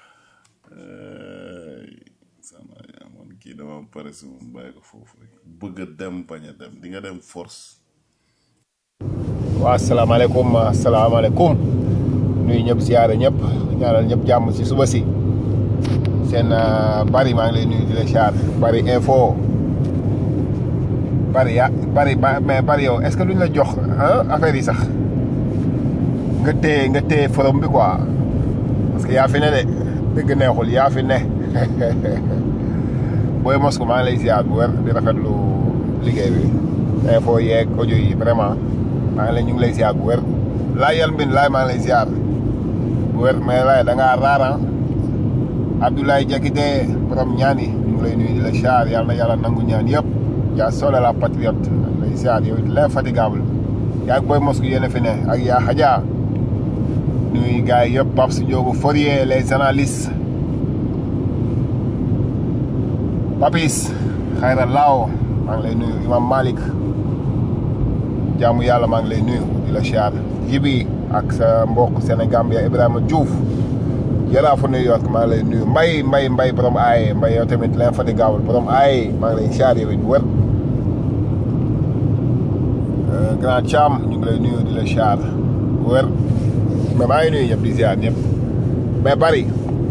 sama yaa man kii dama pare si moom bàyyi ko foofu rek bëgg a dem bañ a dem di nga dem force waaw asalaamaaleykum asalaamaaleykum nuyu ñëpp siyaare ñëpp ñaanal ñëpp jàmm si suba si seen euh, bari maa ngi lay nuyu di la siyaar bari info bari ya bari ba mais bari yow est ce que duñ la jox ah affaire yi sax nga téye nga téye forum bi quoi parce que yaa fi ne de dëgg neexul yaa fi ne booy mos ko maa ngi lay siyaar bu wér di rafetlu liggéey bi info yeeg audio yi vraiment maa ngi lay ñu ngi lay siyaar bu wér laay yal mbin laay maa ngi lay siyaar bu wér mais laay da ngaa raaran Abdoulaye Diakité borom ñaan yi ñu ngi lay nuyu di la siyaar yàlla na yàlla nangu ñaan yëpp yaa sole la patriote lay siyaar yow it l'infatigable yaa booy mos ko yéen a fi ne ak yaa xajaa nuyu gars yi yëpp Pape Ndiogou Fourier les analystes Papis Xayra Lao maa ngi lay nuyu Imam Malik jaamu yàlla maa ngi lay nuyu di la siyaar jibi ak sa mbokk Sénégambia Ibrahima Diouf yaraafu New York maa ngi lay nuyu mbay mbay mbay borom aaye mbay yow tamit l'infatigable borom aaye maa ngi lay siyaar yow it bu wér grand Thiam ñu ngi lay nuyu di la siyaar bu wér mais maa ngi nuyu ñëpp di ziar ñëpp mais bari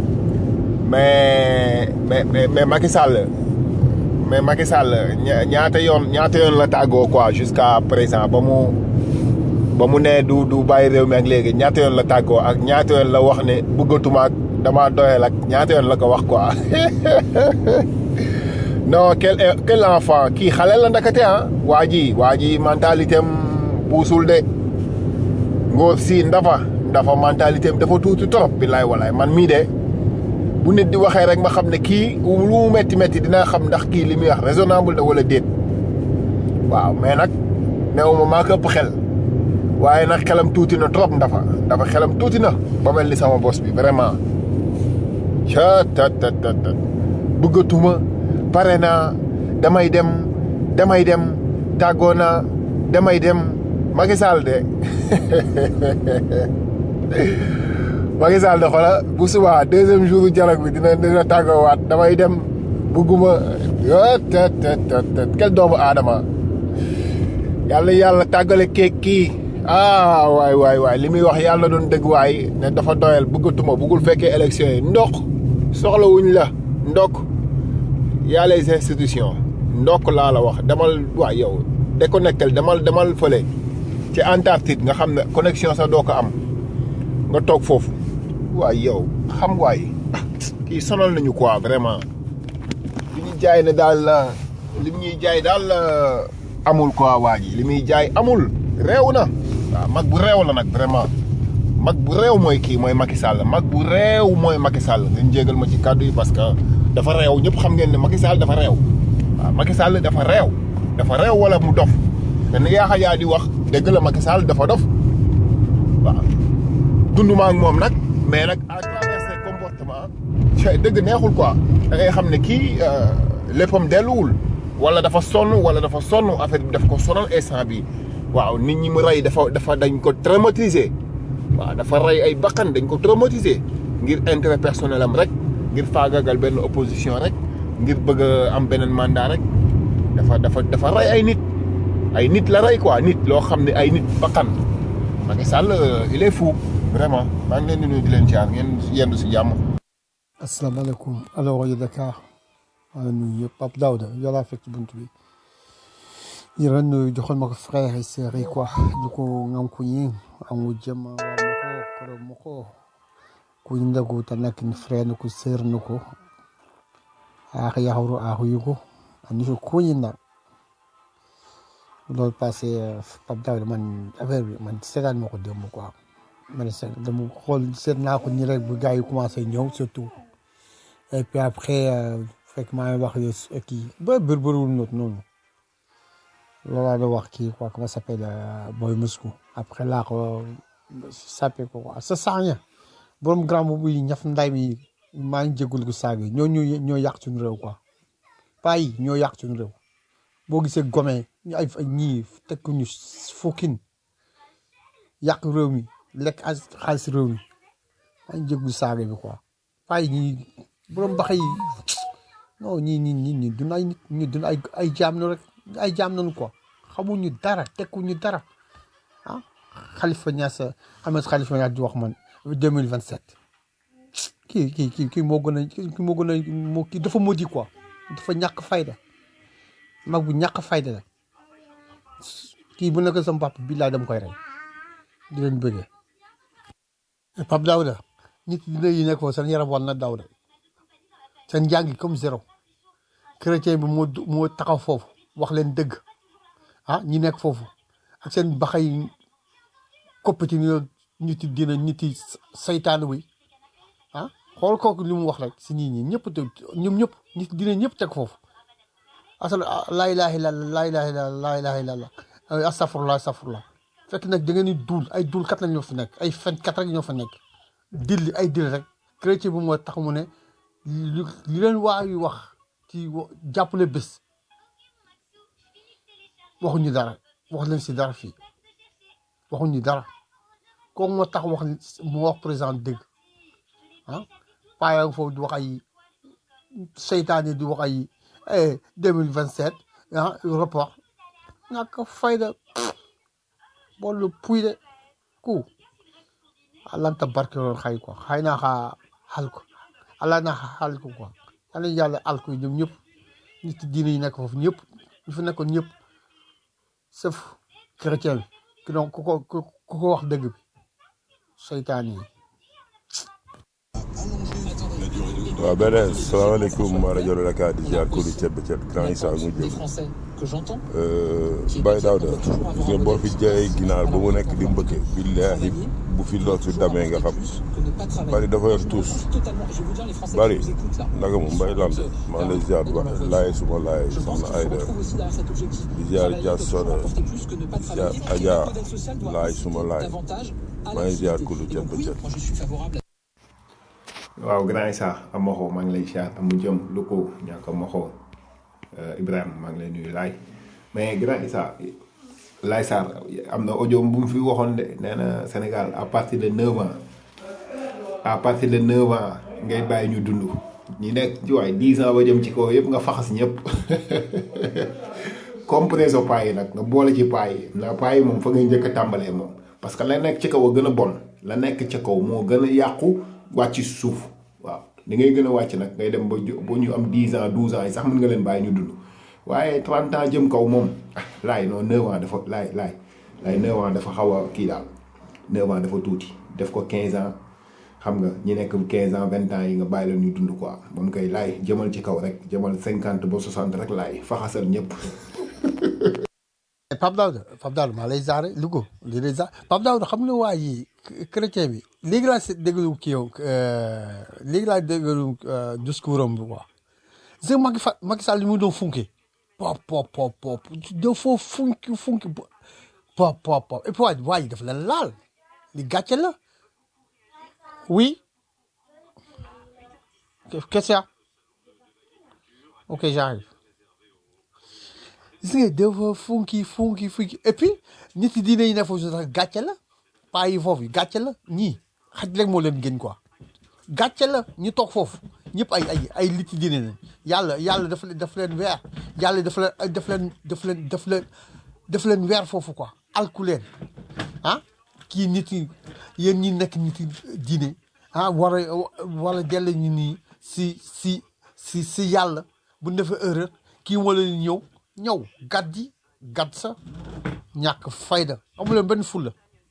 mais mais mais mais Macky Sall mais Macky Sall ña- ñaata yoon ñaata yoon la tàggoo quoi jusqu'à présent ba mu ba mu ne du du bàyyi réew mi ak léegi ñaata yoon la tàggoo ak ñaata yoon la wax ne bëggatuma ak dama doyal ak ñaata yoon la ko wax quoi non quel quel enfant kii xale la ndakate ah waa ji waa ji mentalité am puusul de ngóor si ndafa ndafa mentalité am dafa tuuti trop billaay walaay man mii de bu nit di waxee rek ma xam ne kii lu mu métti métti dinaa xam ndax kii li muy wax raisonnable da wala déet waaw mais nag néew ma maa ko ëpp xel waaye nag xelam tuuti na trop ndafa ndafa xelam tuuti na ba mel ni sama bos bi vraiment ca tat tat tat tat bëggatuma pare naa damay dem damay dem tàggoo naa damay dem Macky Sall de Macky Sall de xoola bu subaa deuxième jour dialogue bi dina dina tàggoowaat damay dem bugguma ah tet tet tet tet quel doomu aadama yàlla yàlla tàggale keek kii ah waay waay waay li muy wax yàlla doon dëgg waay ne dafa doyal bëggatuma buggul fekkee élection yi ndok soxlawuñ la ndok y'a les institutions ndok laa la wax demal waay yow déconnectel demal demal fële ci Antarctique nga xam ne connexion sax doo ko am nga toog foofu waay yow xam waay kii sonal nañu quoi vraiment li ñuy jaay ne daal li ñuy jaay daal amul quoi waa ji li muy jaay amul réew na waaw mag bu réew la nag vraiment mag bu réew mooy kii mooy Macky Sall mag bu réew mooy Macky Sall ngeen jégal ma ci kàddu yi parce que dafa réew ñëpp xam ngeen ne Macky Sall dafa réew waaw Macky Sall dafa réew dafa réew wala mu dof te ni yaa yaa di wax dëgg la Macky Sall dafa dof waaw dunduma ak moom nag mais nag à travers ses comportements dëgg neexul quoi da ngay xam ne kii léppam delluwul wala dafa sonn wala dafa sonn affaire bi daf ko sonal instant bi waaw nit ñi mu rey dafa dafa dañ ko traumatiser waaw dafa rey ay bakkan dañ ko traumatiser ngir intérêt personnel am rek ngir faagagal benn opposition rek ngir bëgg a am beneen mandat rek dafa dafa dafa rey ay nit ay nit la rey quoi nit loo xam ne ay nit bakkan Macky Sall il est fou vraiment maa ngi leen di nuyu di leen jaar ngeen yendu si jàmm. asalaamaaleykum alors rajo Dakar maa ngi nuyu yëpp Pape Daouda yow laa fekk ci bunt bi ñu ren nuyu joxoon ma ko frère et sœur yi quoi ñu ko ngam ko ñi amu jëm waa ma ko koro ma ko ku ndagu ta nak ni frère ni ko sœur ni ko aax yaxuru aaxu yugo ani ko kuñi nda loolu passé Pape Daouda man affaire bi man seetaan ma ko démb quoi man seet dama xool seet naa ko nii rek bu gars yi commencé ñëw surtout et puis après fekk maa ngi wax kii ba bër bëriwul noonu noonu loolu laa doon wax kii quoi comment ça s'appelle Boy Moscou après laa ko sappe ko quoi sa saaña borom grand boobu yi ñaf nday mi maa ngi jégalu ko saag yi ñoo ñoo ñoo yàq suñu réew quoi paa yi ñoo yàq suñu réew boo gisee gome ñu ay ñii teg ko ñu fukkin yàq réew mi lekk xaalis réew mi maa ngi jégalu saag bi quoi paa yi ñii borom bax yi non ñii ñii ñii ñii dun ay nit ñi dun ay ay jaam na rek ay jaam nañu quoi xamuñu dara tekkuñu dara ah Khalifa Niass Ahmed Khalifa Niass di wax man deux mille vingt sept kii kii kii kii moo gën a kii moo gën a moo kii dafa modi quoi dafa ñàkk fayda mag bu ñàkk fayda la kii bu nekk sama papa billaay dama koy rey di leen bëggee Pape Daouda nit dina yi nekk foofu seen yaram wal na Daouda seen njàng comme zéro chrétien bi moo moo taxaw foofu wax leen dëgg ah ñi nekk foofu ak seen baxay koppati ni nit yi dina nit yi saytaan wi ah xool kooku li mu wax rek si nit ñi ñëpp te ñoom ñëpp nit dina ñëpp teg foofu asal laa ilaha illallah laa ilaha illallah laa ilaha illallah astafurlah astafurlah fekk nag da ngeen di duul ay duul kat la ñoo fi nekk ay fen kat rek ñoo fa nekk dilli ay dil rek chrétien bi moo tax mu ne li li leen waa yu wax ci jàppale bés waxuñu dara wax leen si dara fii waxuñu dara kooku moo tax wax mu wax président dëgg ah paaya foofu di wax ay seytaane di wax ay deux mille vingt sept ah rapport ñàkk fayda boolu puy de ku alanta barkeloon xay quoi xay naa xaa xal ko ala naa xaa xal ko quoi yàlla yàlla al ko ñoom ñëpp nit diine yi nekk foofu ñëpp ñu fi nekkoon ñëpp sauf chrétien bi ki donc ku ko ku ku ko wax dëgg bi seytaan yi waaw beneen salaamaaleykum waa rajo Dakar di ziar kóolu cet ba cet grand Issa mu jëm Baye Daouda gis nga boo fi jaayee ginaar ba mu nekk di mbëkke billaahi bu fi loos bi damee nga xam bari dafa yor tuus bari naka mu mbay lant maa ngi lay ziar ba laay suma laay soxna Ayda di ziar Dia Soda di ziar Adja laay suma laay maa ngi ziar kóolu cet ba cet waaw grand Issa Amoxo maa ngi lay ziar amu jëm lu ko ñàkk Amoxo Ibrahima maa ngi lay nuyu laay mais grand Issa Laay Sarr am na audio bu mu fi waxoon de nee na Sénégal à partir de 9 ans à partir de 9 ans ngay bàyyi ñu dund ñi nekk ci waay 10 ans ba jëm ci kaw yëpp nga faxas ñëpp compreso paa yi nag nga boole ci paa yi ndax paa yi moom fa ngay njëkk a tàmbalee moom parce que la nekk ci kaw a gën a bon la nekk ci kaw moo gën a yàqu wàcc suuf waaw ni ngay gën a wàcc nag ngay dem ba ju- ba ñu am 10 ans 12 ans yi sax mën nga leen bàyyi ñu dund waaye 30 ans jëm kaw moom ah laay non 9 ans dafa laay laay laay 9 ans dafa xaw a kii daal 9 ans dafa tuuti def ko 15 ans xam nga ñi nekk 15 ans 20 ans yi nga bàyyi leen ñu dund quoi moom koy laay jëmal ci kaw rek jëmal 50 ba 60 rek laay faxasal ñëpp. Pape Daouda Pape Daouda maa lay zaare Louga di lay zaare Pape Daouda xam nga waa ji chrétien bi léegi laa si déglu kii yow léegi laa déglu discours am bi quoi gis nga Macky Fa Macky Sall li mu doon funke pop pop pop pop dafa funki funki pop pop pop et puis waa ji waa ji dafa la laal li gàcce la oui qu'est-ce qu'il y a ok j'arrive gis nga dafa funki funki funki et puis nit yi diine yi ne foofu sax gàcce la paa yi foofu gàcce la ñii xaj rek moo leen gën quoi gàcce la ñu toog foofu ñëpp ay ay ay nit yi diine lañ yàlla yàlla daf leen daf leen weer yàlla daf leen daf leen daf leen daf leen daf leen weer foofu quoi alku leen ah kii nit yi yéen ñi nekk nit yi diine ah war a war a dellu ñu nii si si si si yàlla bu ñu defee erreur kii moo leen ñëw ñëw gàtt ji gàtt sa ñàkk fayda amu leen benn fulla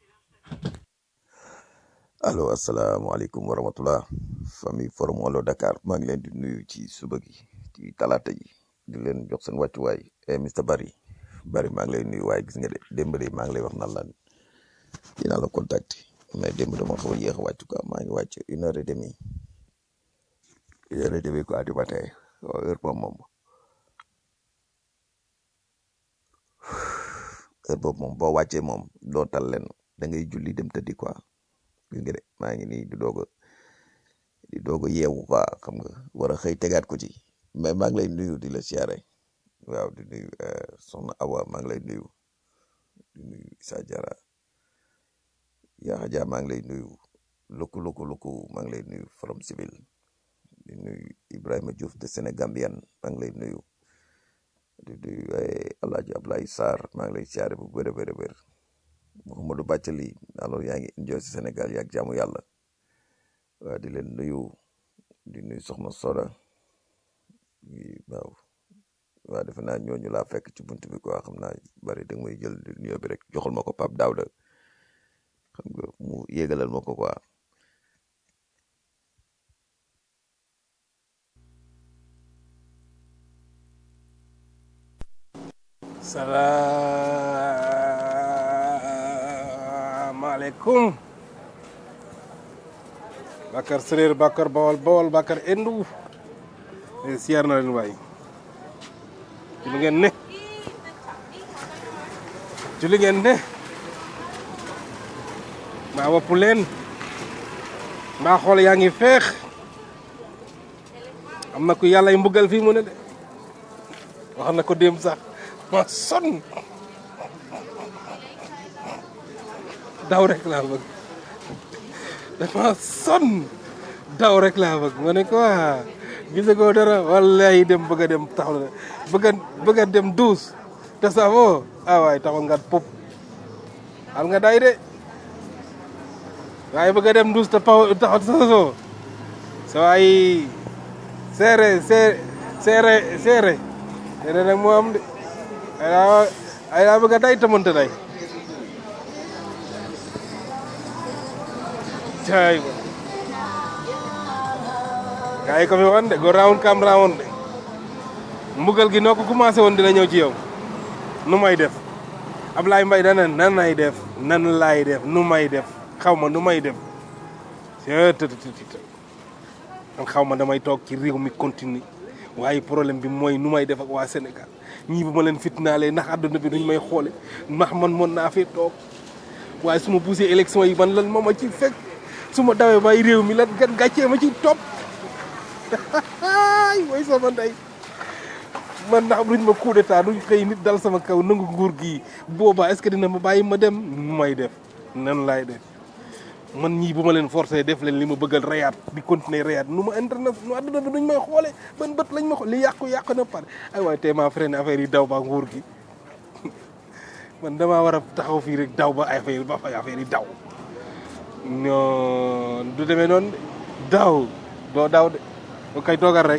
allo asalaamaaleykum wa rahmatullah famille forum Wallo Dakar maa ngi leen di nuyu ci suba gi ci talaata ji di leen jox seen wàccuwaay eh Mr Barry Barry maa ngi lay nuyu waaye gis nga de démb de maa ngi lay wax naan la dinaa la contacter mais démb dama xaw a yéex a wàcc quoi maa ngi wàcc une heure et demie une heure et demie quoi du matin waaw heure moom moom heure boobu moom boo wàccee moom doo tal leen da ngay julli dem tëddi quoi gis nga de maa ngi nii di doog a di doog a yeewu quoi xam nga war a xëy tegaat ko ci mais maa ngi lay nuyu di la siyaare waaw di nuyu eh, soxna Awa maa ngi lay nuyu di nuyu Issa Diarra Yaxa Dia maa ngi lay nuyu lukku lukku lukku maa ngi lay nuyu Forum Civil di nuyu Ibrahima Diouf de Sénégambian maa ngi lay nuyu di nuyu eh, Alaaji Ablaye Sarr maa ngi lay siyaare bu wér a wér a wér Mouhamadou Bathily alors yaa ngi enjoy si Sénégal yaag jaamu yàlla waaw di leen nuyu di nuyu soxna Soda yi waaw waaw defe naa ñooñu laa fekk ci buntu bi quoi xam naa bari da nga may jël nuyoo bi rek joxal ma ko Pape Daouda xam nga mu yégalal ma ko quoi salaamaaleykum Bakar Séréer Bakar Bawol Bawol Bakar Endu eh, siyaar na leen waay ci lu ngeen ne ci lu ngeen ne mbaa wopp leen mbaa xool yaa ngi feex am na ku yàlla ay mbugal fii mu ne de wax na ko démb sax ma sonn daw rek laa bëgg dafa sonn daw rek laa bëgg ma ne ko waa gise ko dara wallahi dem bëgg a dem taxaw na bëgg a bëgg a dem duus te safoo ah waay taxaw nga pop al nga day de waaye bëgg a dem dus te paw taxaw sosoo sa waay seere seere seere seere seere nag moo am de ay daa ay daa bëgg a day te mënta day caay ba gaa yi ko fi woon de go round kam round de mbugal gi noo ko commencé woon dina ñëw ci yow nu may def Ablaye Mbaye dana nan lay def nan laay def nu may def xaw ma nu may def man xaw ma damay toog ci réew mi continue waaye problème bi mooy nu may def ak waa Sénégal ñii bu ma leen fitnaalee ndax àdduna bi duñ may xoole ndax man mën naa fee toog waaye su ma poussé élection yi man lan moo ma ci fekk su ma dawee bay réew mi lan gan gàccee ma ci topp ay mooy sama ndey man ndax duñ ma coup d'état duñ xëy nit dal sama kaw nangu nguur gi boobaa est-ce que dina ma bàyyi ma dem nu may def nan laay def man ñii bu ma leen forcé def leen li ma bëggal reyaat di continuer reyaat nu ma internet nu àdduna bi duñ may xoole ban bët lañ ma xool li yàqu yàqu na pare ay waaye tey maa freiné affaire yi daw ba nguur gi man damaa war a taxaw fii rek daw ba affaire ba fa affaire yi daw non du demee noonu de daw doo daw de ba kay toogal rek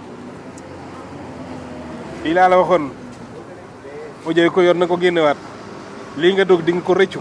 lii laa la waxoon audio ko yor na ko génnewaat lii nga dog di nga ko rëccu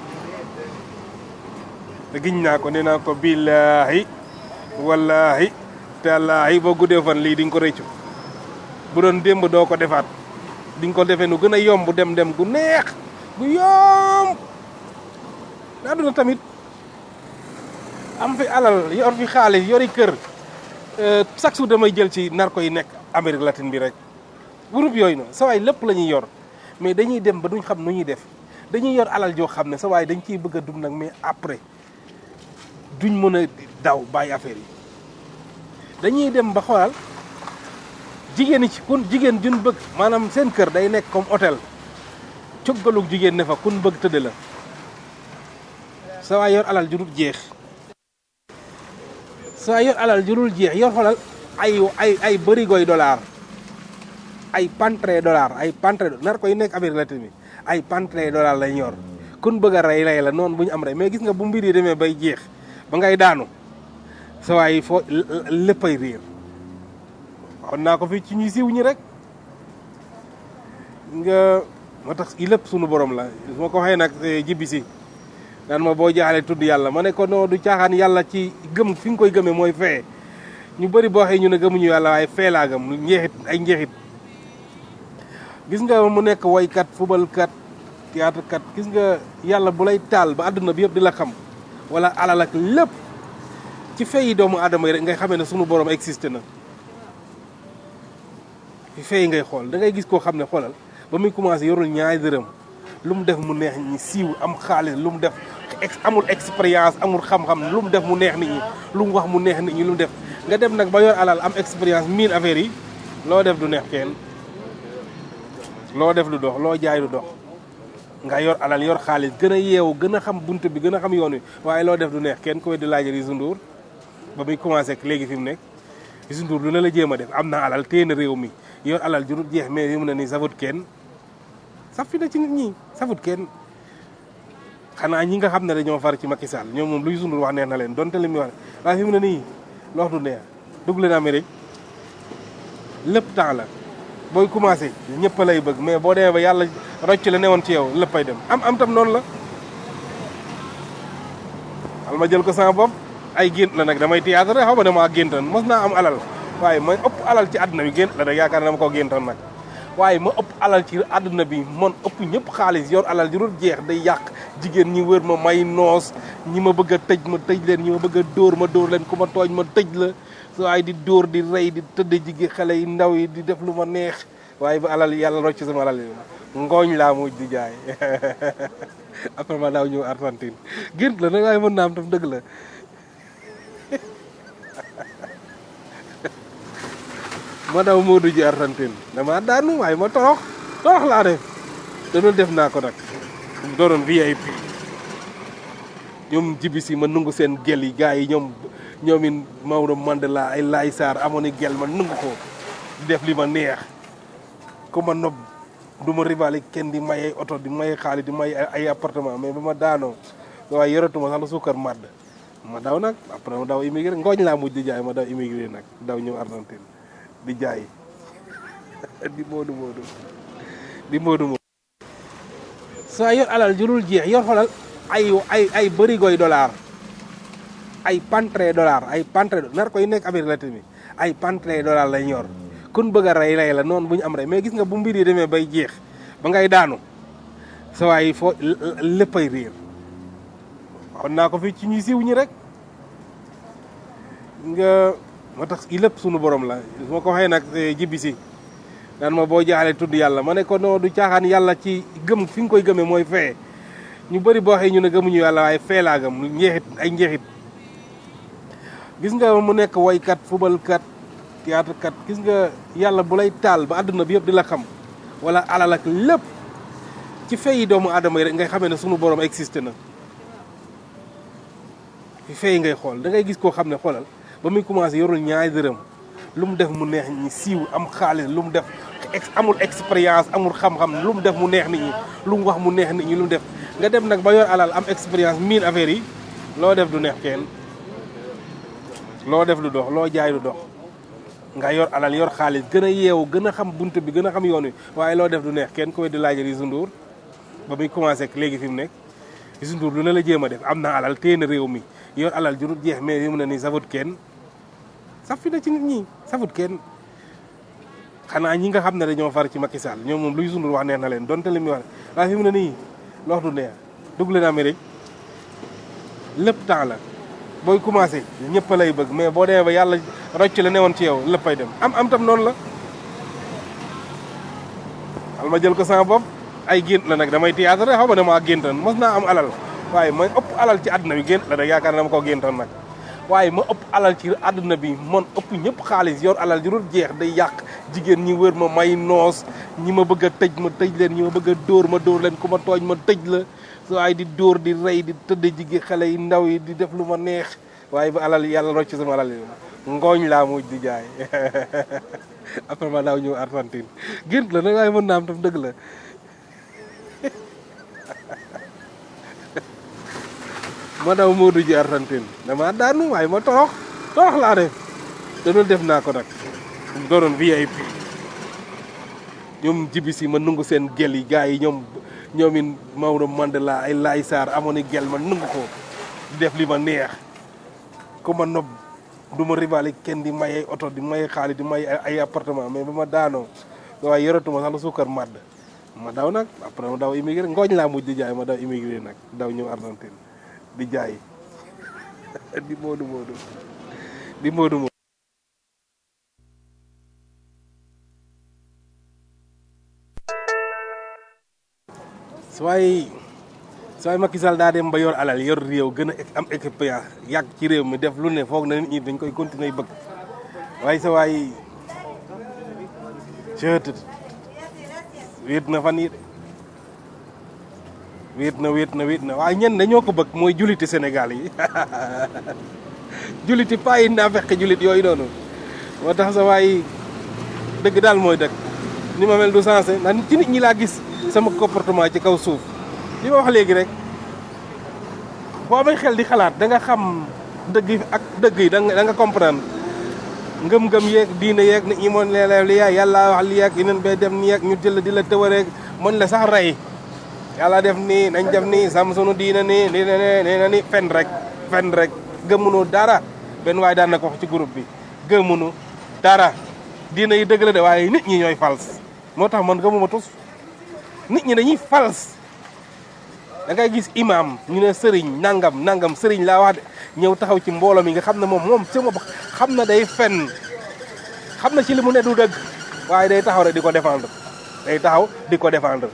te giñ naa ko nee naa ko billaahi wallaahi tallaahi boo guddee fan lii di nga ko rëccu bu doon démb doo ko defaat di nga ko defee nu gën a yomb dem dem gu neex gu yomb daa duna tamit am fi alal yor fi xaalis yori kër chaque jour damay jël ci narko yi nekk Amérique latine bi rek groupe yooyu noonu sa waay lépp la ñuy yor mais dañuy dem ba duñ xam nu ñuy def dañuy yor alal joo xam ne sa waay dañ ciy bëgg a dund nag mais après duñ mën a daw bàyyi affaire yi dañuy dem ba xoolal jigéen ñi ci kun jigéen jun bëgg maanaam seen kër day nekk comme hôtel coggalug jigéen ne fa kun bëgg tëdd la sa waay yor alal ju dul jeex sa waay yor alal ju dul jeex yor xoolal ay ay ay bërigoy dollar ay pantre dollar ay pantre nar koy nekk Amérique latine bi ay pantre dollar lañ yor kun bëgg a rey rey la noonu bu ñu am rey mais gis nga bu mbir yi demee bay jeex ba ngay daanu sa waay foo léppay réer waxoon naa ko fi ci ñuy siiw ñi rek nga moo tax i lépp sunu borom la su ma ko waxee nag jibbi si daan ma boo jaaxlee tudd yàlla ma ne ko noo du caaxaan yàlla ci gëm fi nga koy gëmee mooy fee ñu bëri boo xëy ñu ne gëmuñu yàlla waaye fee laa gëm njeexit ay njeexit gis nga mu nekk woykat fubalkat théâtre kat gis nga yàlla bu lay taal ba àdduna bi yëpp di la xam wala alal ak lépp ci feyi doomu aadama yi rek ngay xamee ne sunu borom existé na ci feyi ngay xool da ngay gis koo xam ne xoolal ba muy commencé yorul ñaari dërëm lu mu def mu neex ñi siiw am xaalis lu mu def amul expérience amul xam-xam lu mu def mu neex nit ñi lu mu wax mu neex nit ñi lu mu def nga dem nag ba yor alal am expérience miin affaire yi loo def du neex kenn loo def du dox loo jaay du dox nga yor alal yor xaalis gën a yeewu gën a xam bunt bi gën a xam yoon wi waaye loo def du neex kenn ku weddi laajal Youssou Ndour ba muy commencé ak léegi fi mu nekk Youssou Ndour lu ne la jéem a def am na alal téye na réew mi yor alal jurut jeex mais yu mu ne nii safut kenn saf fi na ci nit ñi safut kenn xanaa ñi nga xam ne dañoo far ci Macky Sall ñoom moom lu Youssou Ndour wax neex na leen donte li muy wax waaye fi mu ne nii loox du neex dugg leen Amérique lépp temps la booy commencé ñëpp lay bëgg mais boo demee ba yàlla rocc la newoon ci yow léppay dem am am tam noonu la al ma jël ko sama bopp ay gént la nag damay théâtre xaw ma dama géntoon mos naa am alal waaye ma ëpp alal ci àdduna bi gént la nag yaakaar na dama ko géntoon nag waaye ma ëpp alal ci àdduna bi man ëpp ñëpp xaalis yor alal ju dul jeex day yàq jigéen ñi wër ma may noos ñi ma bëgg a tëj ma tëj leen ñi ma bëgg a dóor ma dóor leen ku ma tooñ ma tëj la waaye di dóor di rey di tëdd jigéen xale yi ndaw yi di def lu ma neex waaye ba alal yàlla rocc sama alal yi ngooñ laa mujj di jaay après ma daaw ñëw Argentine gént la nag waaye mën naa am tam dëgg la ma daw Modou ji Argentine dama daanu waaye ma torox torox laa def danoon def naa ko nag doonoon VIP ñoom jibi si ma nungu seen gel yi gars yi ñoom ñoomin Maodo Mandela ay Laay Sarr amoon i gel ma nungu ko di def li ma neex ku ma nob du ma rivali kenn di may ay oto di may xaalis di may ay appartement mais ba ma daanoo waaye yoratuma sax la suukar màdd ma daw nag après ma daw immigré ngooñ laa mujj di jaay ma daw immigré nag daw ñëw Argentine di jaay di moodu moodu di moodu moodu saa yor alal jurul jeex yor xolal ay ay ay bërigoy dollar ay pantre dollar ay pantre nar koy nekk Amérique latine bi ay pantre dollar lañ yor kun bëgg a rey rey la noonu bu ñu am rey mais gis nga bu mbir yi demee bay jeex ba ngay daanu sa waay foo léppay réer waxoon naa ko fii ci ñi siiw ñi rek nga moo tax i lépp sunu borom la su ma ko waxee nag jibbi si naan ma boo jaaxlee tudd yàlla ma ne ko non du caaxaan yàlla ci gëm fi nga koy gëmee mooy fee ñu bëri boo waxee ñu ne gëmuñu yàlla waaye fee laa gëm njeexit ay njeexit gis nga mu nekk woykat fubalkat théâtre kat gis nga yàlla bu lay taal ba àdduna bi yëpp di la xam wala alal ak lépp ci fee yi doomu aadama yi rek ngay xamee ne sunu borom existé na fi fee ngay xool da ngay gis koo xam ne xoolal ba muy commencé yorul ñaari dërëm lu mu def mu neex ñi siiw am xaalis lu mu def amul expérience amul xam-xam lu mu def mu neex nit ñi lu mu wax mu neex nit ñi lu mu def nga dem nag ba yor alal am expérience miin affaire yi loo def du neex kenn loo def du dox loo jaay du dox nga yor alal yor xaalis gën a yeewu gën a xam bunt bi gën a xam yoon wi waaye loo def du neex kenn koy di laaj Youssou Ndour ba muy commencé ak léegi fi mu nekk Youssou Ndour lu ne la jéem a def am na alal téye na réew mi yor alal jurut jeex mais yi mu ne nii safut kenn saf fi na ci nit ñi safut kenn xanaa ñi nga xam ne dañoo far ci Macky Sall ñoom moom lu Youssou Ndour wax neex na leen donte li muy wax waaye fi mu ne nii loox du neex dugg leen Amérique lépp temps la booy commencé ñëpp lay bëgg mais boo demee ba yàlla rocc la newoon ci yow léppay dem am am tam noonu la al ma jël ko sama bopp ay gént la nag damay théâtre xaw ma ne maa géntoon mos naa am alal waaye ma ëpp alal ci àdduna bi gént la nag yaakaar na dama ko géntoon nag waaye ma ëpp alal ci àdduna bi man ëpp ñëpp xaalis yor alal ju dul jeex day yàq jigéen ñi wër ma may noos ñi ma bëgg a tëj ma tëj leen ñi ma bëgg a dóor ma dóor leen ku ma tooñ ma tëj la so ay di dóor di rey di tëdd jigéen xale yi ndaw yi di def lu ma neex waaye ba alal yàlla rocc sama alal yi ngooñ laa mujj di jaay après ma daaw ñëw Argentine gént la nag waaye mën naa am tam dëgg la ma daw Modou ji Argentine dama daanu waaye ma torox torox laa def danoon def naa ko nag doonoon VIP ñoom jibi si ma nungu seen gel yi gars yi ñoom ñoomin Maodo Mandela ay Laay Sarr amoon i gel ma nungu ko di def li ma neex ku ma nob du ma rivali kenn di may ay oto di may xaalis di may ay appartement mais ba ma daanoo waaye yoratuma sax la suukar màdd ma daw nag après ma daw immigré ngooñ laa mujj di jaay ma daw immigré nag daw ñëw Argentine di jaay di moodu moodu di moodu moodu suwaay suwaay Macky Sall daa dem ba yor alal yor réew gën a am expérience yàgg ci réew mi def lu ne foog na nit ñi dañ koy continuer bëgg waaye sa waay cët wéet na fan yi wéet na wéet na wéet na waaye ñenn dañoo ko bëgg mooy juliti Sénégal yi juliti pas yi naa fekk julit yooyu noonu moo tax sa waay dëgg daal mooy dëgg ni ma mel du sensé ndax ci nit ñi laa gis sama comportement ci kaw suuf li ma wax léegi rek boo amee xel di xalaat da nga xam dëgg yi ak dëgg yi da nga da nga comprendre ngëm-ngëm yeeg diine yeeg nit ñi moon leeleew li yaay yàlla wax li yeeg yeneen bay dem ni yeeg ñu jël di la tëwareeg mën la sax rey yàlla def nii nañ def nii sam sunu diina nii nii nee na ni fen rek fen rek gëmunu dara benn waaye daan na ko wax ci groupe bi gëmunu dara diina yi dëgg la de waaye nit ñi ñooy fals moo tax man gëmuma tus nit ñi dañuy fals da ngay gis imam ñu ne sëriñ nangam nangam sëriñ laa wax de ñëw taxaw ci mbooloo mi nga xam ne moom moom ci moom xam na day fen xam na ci li mu ne du dëgg waaye day taxaw rek di ko défendre day taxaw di ko défendre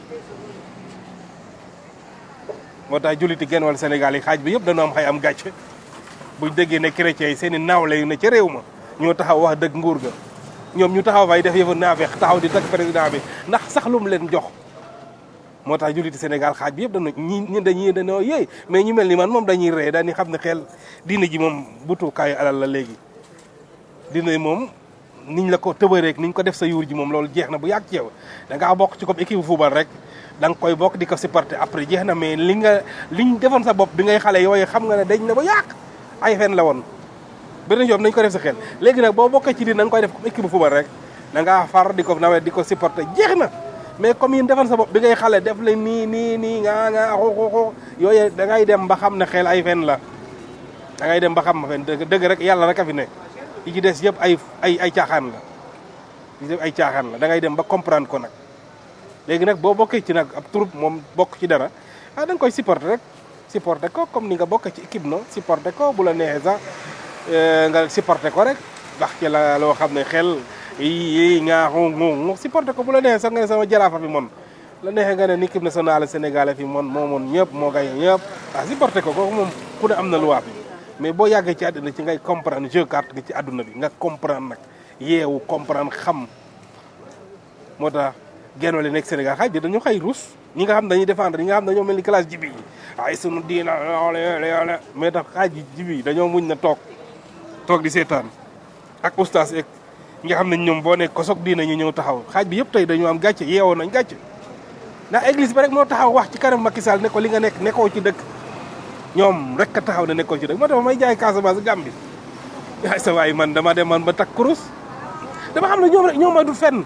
moo tax julliti genn wàll Sénégal yi xaaj bi yëpp dañoo am xay am gàcce buñ déggee ne chrétiens yi seen i naawle yu ne ca réew ma ñoo taxaw wax dëgg nguur ga ñoom ñu taxaw fay def yëfu naafeex taxaw di tag président bi ndax sax lu mu leen jox moo tax julliti Sénégal xaaj bi yëpp dañu ñi ñi dañuy dañoo yéey mais ñu mel ni man moom dañuy ree dañuy xam ne xel diina ji moom butukaayu alal la léegi diina moom niñ la ko tëbareek niñ ko def sa yuur ji moom loolu jeex na bu yàgg ci yow da ngaa bokk ci comme équipe football rek da nga koy bokk di ko supporter après jeex na mais li nga liñ defoon sa bopp bi ngay xale yooyu xam nga ne dañ na ba yàq ay fen la woon beneen yoon nañ ko def sa xel léegi nag boo bokkee ci di na nga koy def comme équipe bu football rek da ngaa far di ko nawet di ko supporter jeex na mais comme yéen defal sa bopp bi ngay xale def la nii nii nii nga nga xooxooxoo yooyu da ngay dem ba xam ne xel ay fen la da ngay dem ba xam fen dëgg dëgg rek yàlla rek a fi ne yi ci des yëpp ay ay ay caaxaan la yi ci des ay caaxaan la da ngay dem ba comprendre ko nag léegi nag boo bokkee ci nag ab troupe moom bokk ci dara ah da nga koy supporter rek supporter ko comme ni nga bokkee ci équipe no supporter ko bu la neexee sax nga supporter ko rek wax ci la loo xam ne xel yi nga ngu supporter ko bu la neexee sax nga ne sama jaraafa fi mon la neexee nga ne ni équipe nationale sénégalais fi mon moo moon ñëpp moo gañe ñëpp waaw supporter ko kooku moom ku ne am na loi bi mais boo yàggee ci àdduna ci ngay comprendre jeu carte gi ci àdduna bi nga comprendre nag yeewu comprendre xam moo tax genn wala nekk Sénégal xay di dañu xay ruus ñi nga xam dañuy défendre ñi nga xam dañoo mel ni classe jibi yi ay sunu diina loole mais tax xaaj ji jibi yi dañoo muñ na toog toog di seetaan ak oustaz ek ñi nga xam ne ñoom boo nekk kosog diina ñu ñëw taxaw xaaj bi yëpp tey dañoo am gàcce yeewoo nañ gàcce ndax église ba rek moo taxaw wax ci kanam Macky Sall ne ko li nga nekk nekkoo ci dëkk ñoom rek a taxaw ne nekkoo ci dëkk moo tax may jaay Casamance Gambie yaay sa waay man dama dem man ba takk kurus dama xam ne ñoom rek ñoom ma du fenn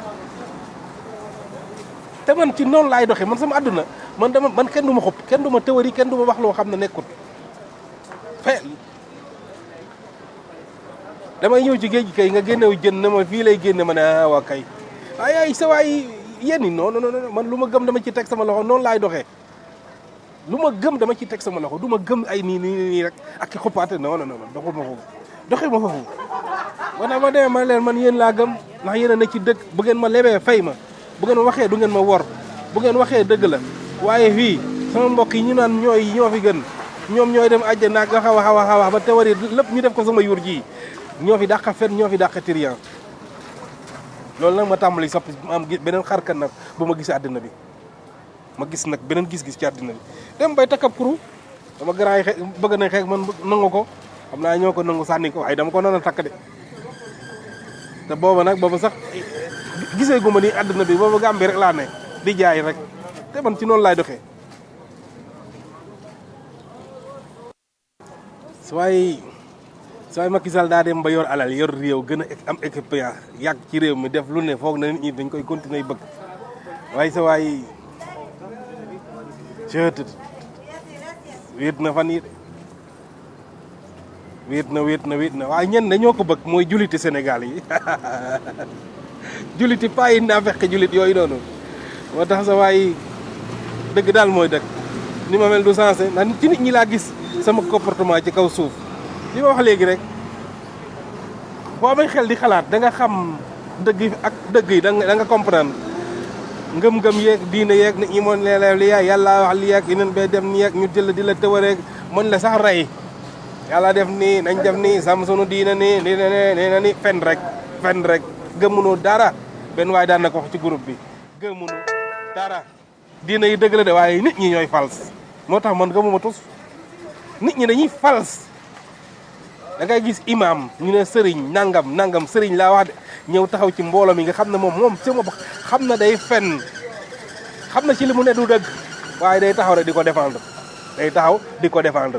te man ci noonu laay doxee man sama àdduna man dama man kenn du ma xob kenn du ma théorie kenn du ma wax loo xam ne nekkut fe damay ñëw ci géej gi kay nga génnew jën ne ma fii lay génne ma ne ah waa kay ay ay sa waay yéen ñi non non non man lu ma gëm dama ci teg sama loxo noonu laay doxee lu ma gëm dama ci teg sama loxo du ma gëm ay nii nii nii rek ak ki xuppaate non non non doxul ma foofu doxee ma foofu man ma demee ma leen man yéen laa gëm ndax yéen a ne ci dëkk bu ngeen ma lebee fay ma bu ngeen waxee du ngeen ma wor bu ngeen waxee dëgg la waaye fii sama mbokk yi ñu naan ñooy ñoo fi gën ñoom ñooy dem àjjana ak xaw a xaw a xaw a ba tewari lépp ñu def ko sama yur ji ñoo fi dàq fen ñoo fi dàq tiriyan loolu nag ma tàmbali soppi ma am beneen xarkan nag bu ma gis àddina bi ma gis nag beneen gis-gis ci àddina bi dem bay takkab kuru dama grand yi xe bëgg nañ xeex man nangu ko xam naa ñoo ko nangu sànni ko waaye dama ko noonu takk de te booba nag booba sax gisee gu ma ni àdduna bi booba Gàmbi rek laa ne di jaay rek te man ci noonu laay doxee su waay su waay Macky Sall daa dem ba yor alal yor réew gën a am expérience yàgg ci réew mi def lu ne foog na nit ñi dañ koy continuer bëgg waaye sa waay cëtët wéet na fan yi de wéet na wéet na wéet na waaye ñenn dañoo ko bëgg mooy julliti Sénégal yi julliti paa yi naa fekk jullit yooyu noonu moo tax sa waay dëgg daal mooy dëgg ni ma mel du sensé ndax ci nit ñi laa gis sama comportement ci kaw suuf li ma wax léegi rek boo amee xel di xalaat da nga xam dëgg yi ak dëgg yi da nga da nga comprendre ngëm-ngëm yeeg diine yeeg nit ñi moon leeleew li yaay yàlla wax li yeeg yeneen bee dem nii yeeg ñu jël di la tëwareeg mën la sax rey yàlla def nii nañ def nii sam sunu diine nii nii nee na ni fen rek fen rek gëmmunoo dara benn waaye daan na ko wax ci groupe bi gëmmunu dara diine yi dëgg la de waaye nit ñi ñooy fals moo tax man gëmuma tus nit ñi dañuy fals da ngay gis imam ñu ne sëriñ nangam nangam sëriñ laa wax de ñëw taxaw ci mbooloo mi nga xam ne moom moom ci bopp xam na day fen xam na ci li mu ne du dëgg waaye day taxaw rek di ko défendre day taxaw di ko défendre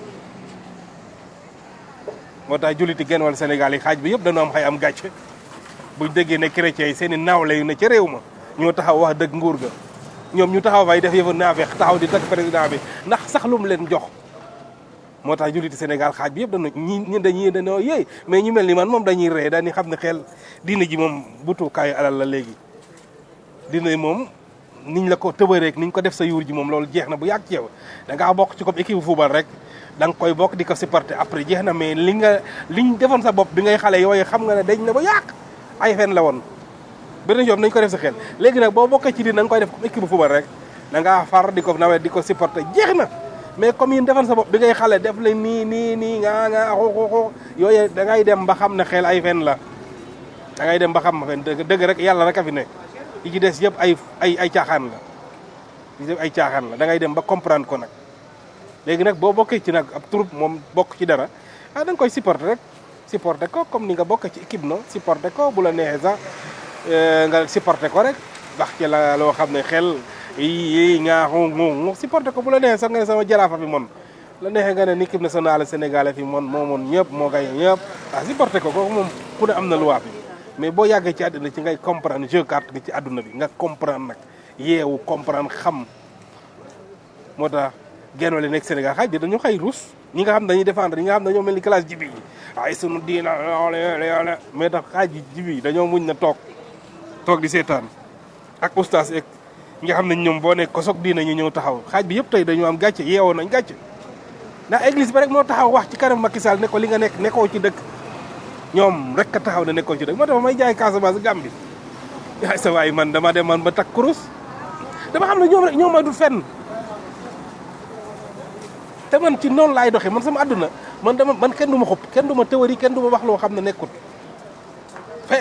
moo tax julliti genn wàll Sénégal yi xaaj bi yëpp dañoo am xay am gàcce buñ déggee ne chrétiens yi seen i naawle yu ne ca réew ma ñoo taxaw wax dëgg nguur ga ñoom ñu taxaw fay def yëfa naafeex taxaw di tag président bi ndax sax lu mu leen jox moo tax julliti Sénégal xaaj bi yëpp dañu ñi ñi dañuy dañoo yéey mais ñu mel ni man moom dañuy ree dañuy xam ne xel diina ji moom butukaayu alal la léegi diina moom niñ la ko tëbareek niñ ko def sa yuur ji moom loolu jeex na bu yàgg ci yow da ngaa bokk ci comme équipe football rek da nga koy bokk di ko supporter après jeex na mais li nga liñ defoon sa bopp bi ngay xale yooyu xam nga ne dañ na ba yàq ay fen la woon beneen yoon nañ ko def sa xel léegi nag boo bokkee ci di da nga koy def comme équipe football rek da ngaa far di ko nawet di ko supporter jeex na mais comme yéen defoon sa bopp bi ngay xale def la nii nii nii nga nga xooxooxoo yooyu da ngay dem ba xam ne xel ay fen la da ngay dem ba xam fen dëgg dëgg rek yàlla rek a fi ne yi ci des yëpp ay ay ay caaxaan la yi ci ay caaxaan la da ngay dem ba comprendre ko nag léegi nag boo bokkee ci nag ab troupe moom bokk ci dara ah da nga koy supporter rek supporter ko comme ni nga bokkee ci équipe no supporter ko bu la neexee sax nga supporter ko rek wax ci la loo xam ne xel yi nga ngu supporter ko bu la neexee sax nga ne sama jaraafa bi mon la neexee nga ne ni équipe nationale sénégalais fi moom moo moon ñëpp moo gañe ñëpp ah supporté ko kooku moom ku ne am na loi bi mais boo yàggee ci àddina ci ngay comprendre jeu carte gi ci àdduna bi nga comprendre nag yeewu comprendre xam moo tax genn wala nekk Sénégal xaaj bi dañu xëy ruus ñi nga xam dañuy défendre ñi nga xam dañoo mel ni classe jibi yi ay sunu diina yoole mais tax xaaj bi jibi yi dañoo muñ na toog toog di seetaan ak oustaz ek nga xam ne ñoom boo nekk kosog diina ñu ñëw taxaw xaaj bi yëpp tey dañu am gàcce yeewoo nañ gàcce ndax église bi rek moo taxaw wax ci kanam Macky Sall ne ko li nga nekk nekkoo ci dëkk ñoom rek a taxaw ne nekkoo ci dëkk moo tax may jaay Casamance Gambie yaay sa waay man dama dem man ba takk kurus dama xam ne ñoom rek ñoom ma du fenn te man ci noonu laay doxee man sama àdduna man dama man kenn du ma xob kenn du ma théorie kenn du ma wax loo xam ne nekkut fe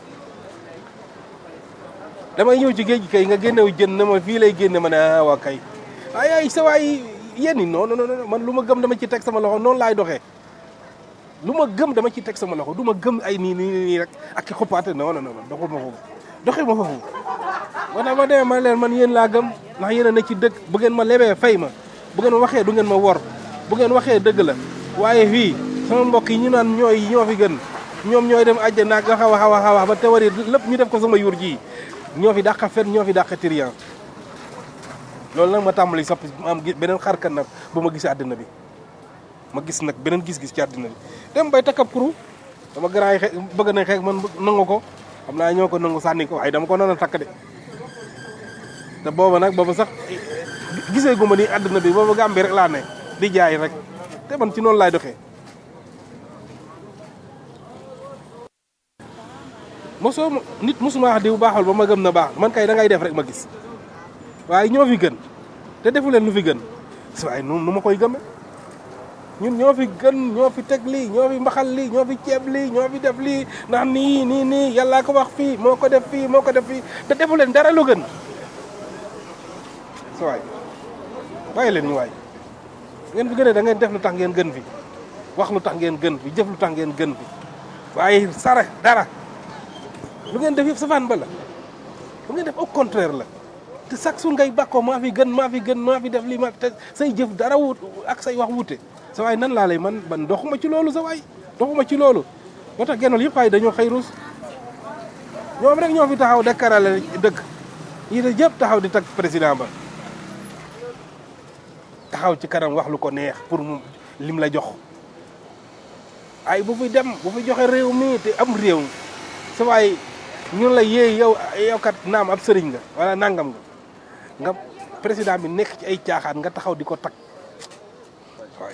damay ñëw ci géej gi kay nga génnew jën ne ma fii lay génne ma ne ah waa kay ay ay sa waay yéen non non non man lu ma gëm dama ci teg sama loxo noonu laay doxee lu ma gëm dama ci teg sama loxo du ma gëm ay nii nii nii rek ak ki xuppaate non non non doxul ma foofu doxee ma foofu moo tax ma demee ma leen man yéen laa gëm ndax yéen a ne ci dëkk bu ngeen ma lebee fay ma bu ngeen waxee du ngeen ma wor bu ngeen waxee dëgg la waaye fii sama mbokk yi ñu naan ñooy ñoo fi gën ñoom ñooy dem àjjana ak xaw a xaw a xaw a ba te wari lépp ñu def ko sama yur ji ñoo fi dàqa fen ñoo fi dàqa trian loolu nag ma tàmbali soppi ma am beneen xarkan nag bu ma gisee àddina bi ma gis nag beneen gis-gis ci àddina bi dem bay takkab kuru dama grand yi xe bëgg nañ xeex man nangu ko xam naa ñoo ko nangu sànni ko waaye dama ko noonu takk de te booba nag booba sax gisee gu ma ni àddina bi booba Gàmbi rek laa ne di jaay rek te man ci noonu laay doxee mosoo nit mosuma wax diw baaxul ba ma gëm na baax man kay da ngay def rek ma gis waaye ñoo fi gën te defu leen lu fi gën si waaye nu nu ma koy gëme ñun ñoo fi gën ñoo fi teg lii ñoo fi mbaxal lii ñoo fi ceeb lii ñoo fi def lii ndax nii nii nii yàllaa ko wax fii moo ko def fii moo ko def fii te defu leen dara lu gën sa waay bàyyi leen ñu waay ngeen fi gënee da ngeen def lu tax ngeen gën fi wax lu tax ngeen gën fi jëf lu tax ngeen gën fi waaye sare dara lu ngeen def yëpp safaan ba la lu ngeen def au contraire la te chaque jour ngay bàkkoo maa fi gën maa fi gën maa fi def lii ma te say jëf dara wut ak say wax wute sa waay nan laa lay man man doxuma ci loolu sa waay doxuma ci loolu moo tax genol yëpp waay dañoo xëy ruus ñoom rek ñoo fi taxaw dekkarale dëkk yi de yëpp taxaw di tag président ba taxaw ci kanam wax lu ko neex pour mu lim la jox ay bu fi dem bu fi joxe réew mi te am réew sa waay ñun la yéey yow yow kat naam ab sëriñ nga wala nangam nga nga président bi nekk ci ay caaxaan nga taxaw di ko tag waay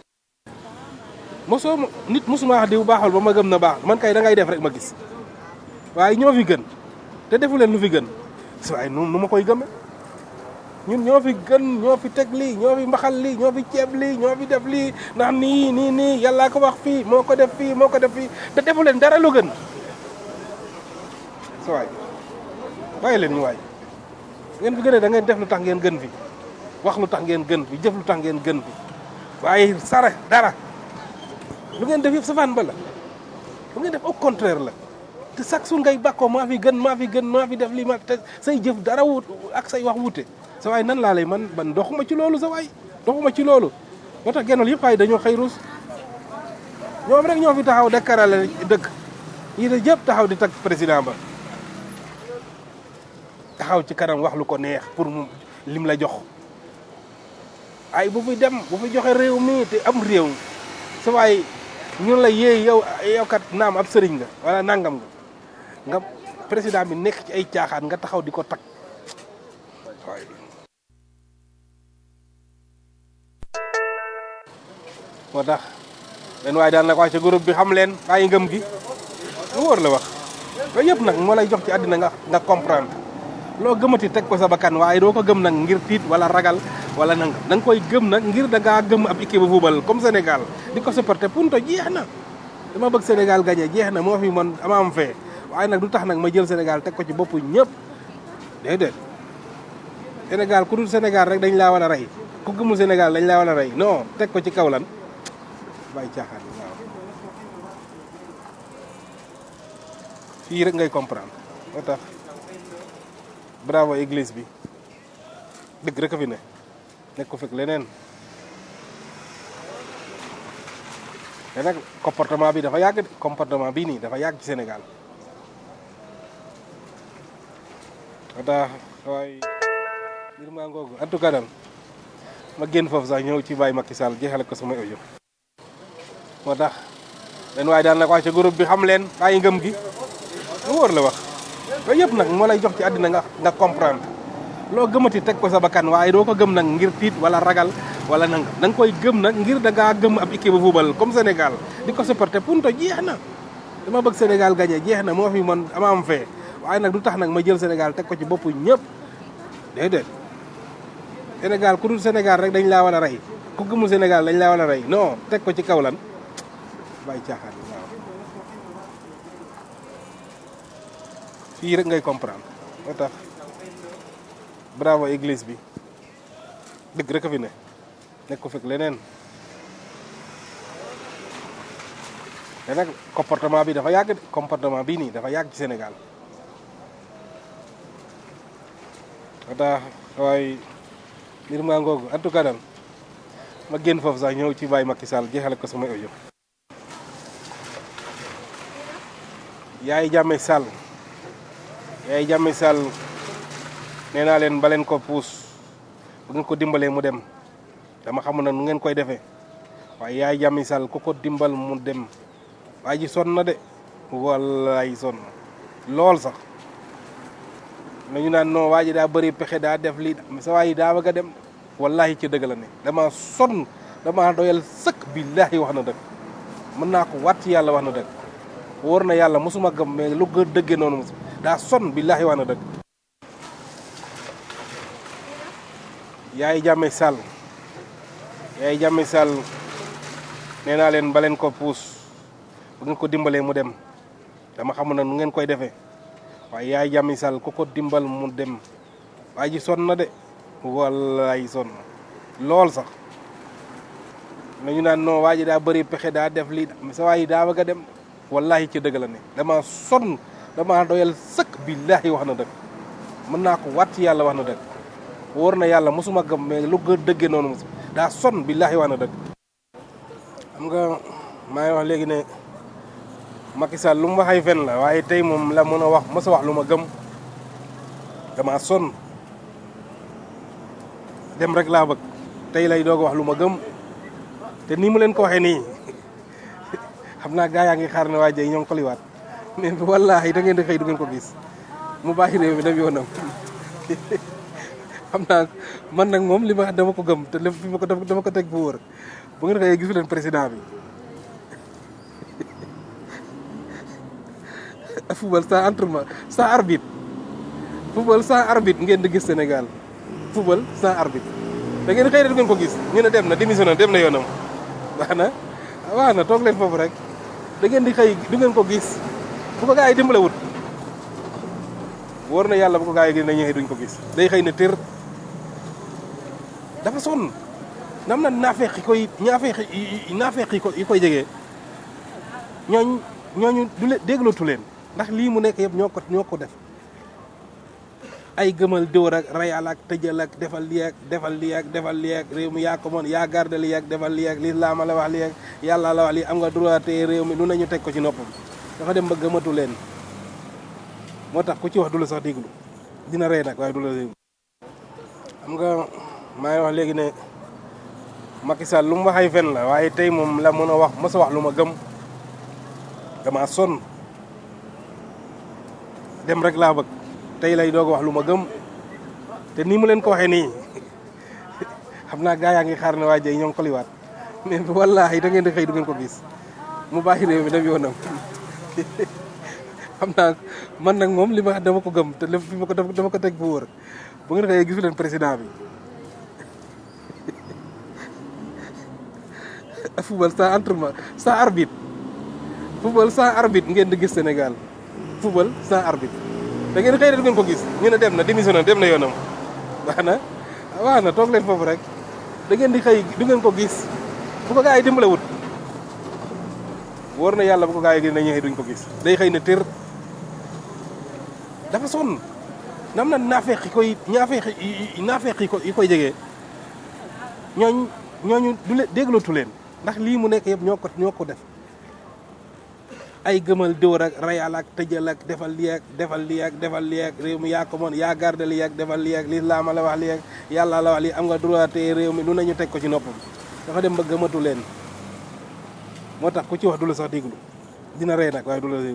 mosoo nit mosuma wax diw baaxul ba ma gëm na baax man kay da ngay def rek ma gis waaye ñoo fi gën te defu leen lu fi gën si waaye nu nu ma koy gëme ñun ñoo fi gën ñoo fi teg lii ñoo fi mbaxal lii ñoo fi ceeb lii ñoo fi def lii ndax nii nii nii yàllaa ko wax fii moo ko def fii moo ko def fii te defu leen dara lu gën sa waay bàyyi leen ñu waay ngeen fi gënee da ngeen def lu tax ngeen gën fi wax lu tax ngeen gën fi jëf lu tax ngeen gën fi waaye sare dara lu ngeen def yëpp safaan ba la lu ngeen def au contraire la te chaque jour ngay bàkkoo maa fi gën maa fi gën maa fi def lii ma te say jëf dara wut ak say wax wute sa waay nan laa lay man man doxuma ci loolu sa waay doxuma ci loolu moo tax genol yëpp waay dañoo xëy ruus ñoom rek ñoo fi taxaw dekkarale dëkk yi de yëpp taxaw di tag président ba taxaw ci kanam wax lu ko neex pour mu lim la jox ay bu fi dem bu fi joxe réew mi te am réew sa waay ñun la yéey yow yow kat naam ab sëriñ nga wala nangam nga nga président bi nekk ci ay caaxaan nga taxaw di ko tag waay moo tax leen waaye daal nag wax ci groupe bi xam leen bàyyi ngëm gi lu wóor la wax yooyu yëpp nag moo lay jox ci àddina nga nga comprendre loo gëmati teg ko sa bakkan waaye doo ko gëm nag ngir tiit wala ragal wala nang da nga koy gëm nag ngir da ngaa gëm ab équipe bu football comme Sénégal di ko supporter punto jeex na dama bëgg Sénégal gagné jeex na moo fi man ama am fee waaye nag du tax nag ma jël Sénégal teg ko ci boppu ñëpp déedéet Sénégal ku dul Sénégal rek dañ laa war a rey ku gëmul Sénégal dañ laa war a rey non teg ko ci kaw lan bàyyi caaxaan waaw fii rek ngay comprendre moo tax bravo église bi dëgg rek a fi ne nekk ko fekk leneen te nag comportement bi dafa yàgg de comportement bii nii dafa yàgg ci Sénégal moo tax waaye mbir maa ngoogu en tout cas daal ma génn foofu sax ñëw ci Baye Macky Sall jeexale ko samay audio moo tax benn waaye daal nag wax ci groupe bi xam leen bàyyi ngëm gi lu wóor la wax yooyu yëpp nag moo lay jox ci àddina nga nga comprendre loo gëmati teg ko sa bakkan waaye doo ko gëm nag ngir tiit wala ragal wala nang da nga koy gëm nag ngir da ngaa gëm ab équipe bu football comme Sénégal di ko supporter punto jeex na dama bëgg Sénégal gagné jeex na moo fi man ama am fee waaye nag du tax nag ma jël Sénégal teg ko ci boppu ñëpp déedéet Sénégal ku dul Sénégal rek dañ laa war a rey ku gëmul Sénégal dañ laa war a rey non teg ko ci kaw lan bàyyi caaxaan waaw fii rek ngay comprendre moo tax bravo église bi dëgg rek a fi ne nekk ko fekk leneen te nag comportement bi dafa yàgg de comportement bii nii dafa yàgg ci Sénégal moo tax waaye mbir maa ngoogu en tout cas daal ma génn foofu sax ñëw ci Baye Macky Sall jeexale ko samay audio yaay jàmme Sall yaay jàmme Sall nee naa leen ba leen ko puus bu ngeen ko dimbalee mu dem dama xamul nag nu ngeen koy defee waaye yaay jàmmi Sall ku ko dimbal mu dem waa ji sonn na de wallaay sonn lool sax nañu naan non waa ji daa bëri pexe daa def lii sa waa yi daa bëgg a dem wallahi ci dëgg la ne dama sonn dama doyal sëkk billahi wax na dëgg mën naa ko waat ci yàlla wax na dëgg wóor na yàlla mosuma gëm mais lu gën dëggee noonu mos daa sonn billahi wax na dëgg yaay jàmme Sall yaay jàmme Sall nee naa leen ba leen ko puus bu ngeen ko dimbalee mu dem dama xamul nag nu ngeen koy defee waaye yaay jàmmi Sall ku ko dimbal mu dem waa ji sonn na de wallaay sonn lool sax nañu naan non waa ji daa bëri pexe daa def lii sa waa yi daa bëgg a dem wallahi ci dëgg la ne dama sonn dama doyal sëkk billahi wax na dëgg mën naa ko waat ci yàlla wax na dëgg wóor na yàlla mosuma gëm mais lu gën dëggee noonu mos daa sonn billahi wax na dëgg xam nga maa ngi wax léegi ne Macky Sall lu mu wax ay fen la waaye tey moom la mën a wax mos a wax lu ma gëm dama sonn dem rek laa bëgg tey lay doog a wax lu ma gëm te nii mu leen ko waxee nii xam naa gaa yaa ngi xaar ne waa jey ñoo ngi ko liwaat mais wallaahi da ngeen di xëy du ngeen ko gis mu bàyyi réew mi dem yoonam xam naa man nag moom li ma wax dama ko gëm te lépp fi ma ko dama ko teg bu wóor bu ngeen xëyee gisu leen président bi football sans entraînement sans arbitre football sans arbitre ngeen di gis Sénégal football sans arbitre da ngeen xëy du ngeen ko gis ñu ne dem na démissionné dem na yoonam wax na wax na toog leen foofu rek da ngeen di xëy du ngeen ko gis bu ko gaa yi dimbale wut wóor na yàlla bu ko gaa yi gis na ñëwee duñ ko gis day xëy na tir dafa sonn nam na naafeeq yi koy naafeeq yi naafeeq yi ko yi koy jegee ñooñ ñooñu du leen déglootu leen ndax lii mu nekk yëpp ñoo ko ñoo ko def ay gëmal dóor ak rayal ak tëjal ak defal lii ak defal lii ak defal lii ak réew mi yaa ko mën yaa garde lii ak defal lii ak lislaam la wax lii ak yàlla la wax lii am nga droit te réew mi lu nañu teg ko ci noppam dafa dem ba gëmatu leen moo tax ku ci wax du la sax déglu dina rey nag waaye du la déglu xam nga maa ngi wax léegi ne Macky Sall lu mu wax ay fen la waaye tey moom la mën a wax mos a wax lu ma gëm dama sonn dem rek laa bëgg tey lay doog a wax lu ma gëm te nii mu leen ko waxee nii xam naa gaa yaa ngi xaar ne waa jey ñoo ngi ko liwaat mais wallaahi da ngeen di xëy du ngeen ko gis mu bàyyi réew mi dem yoonam xam naa man nag moom li ma wax dama ko gëm te lépp fi ma ko dama ko teg bu wóor bu ngeen xëyee gisu leen président bi football sans entraînement sans arbitre football sans arbitre ngeen di gis Sénégal football sans arbitre da ngeen xëy du ngeen ko gis ñu ne dem na démissionné dem na yoonam wax na wax na toog leen foofu rek da ngeen di xëy du ngeen ko gis bu ko gaa yi dimbale wut wóor na yàlla bu ko gaa yi gis na ñëwee duñ ko gis day xëy na tir dafa sonn nam na naafeeq yi koy naafeeq yi naafeeq yi ko yi koy jegee ñooñ ñooñu du leen déglootu leen ndax lii mu nekk yëpp ñoo ko ñoo ko def ay gëmal dóor ak rayal ak tëjal ak defal lii ak defal lii ak defal lii ak réew mi yaa ko mën yaa garde lii ak defal lii ak lislaam la wax lii ak yàlla la wax lii am nga droit te réew mi lu nañu teg ko ci noppam dafa dem ba gëmatu leen moo tax ku ci wax du la sax déglu dina rey nag waaye du la déglu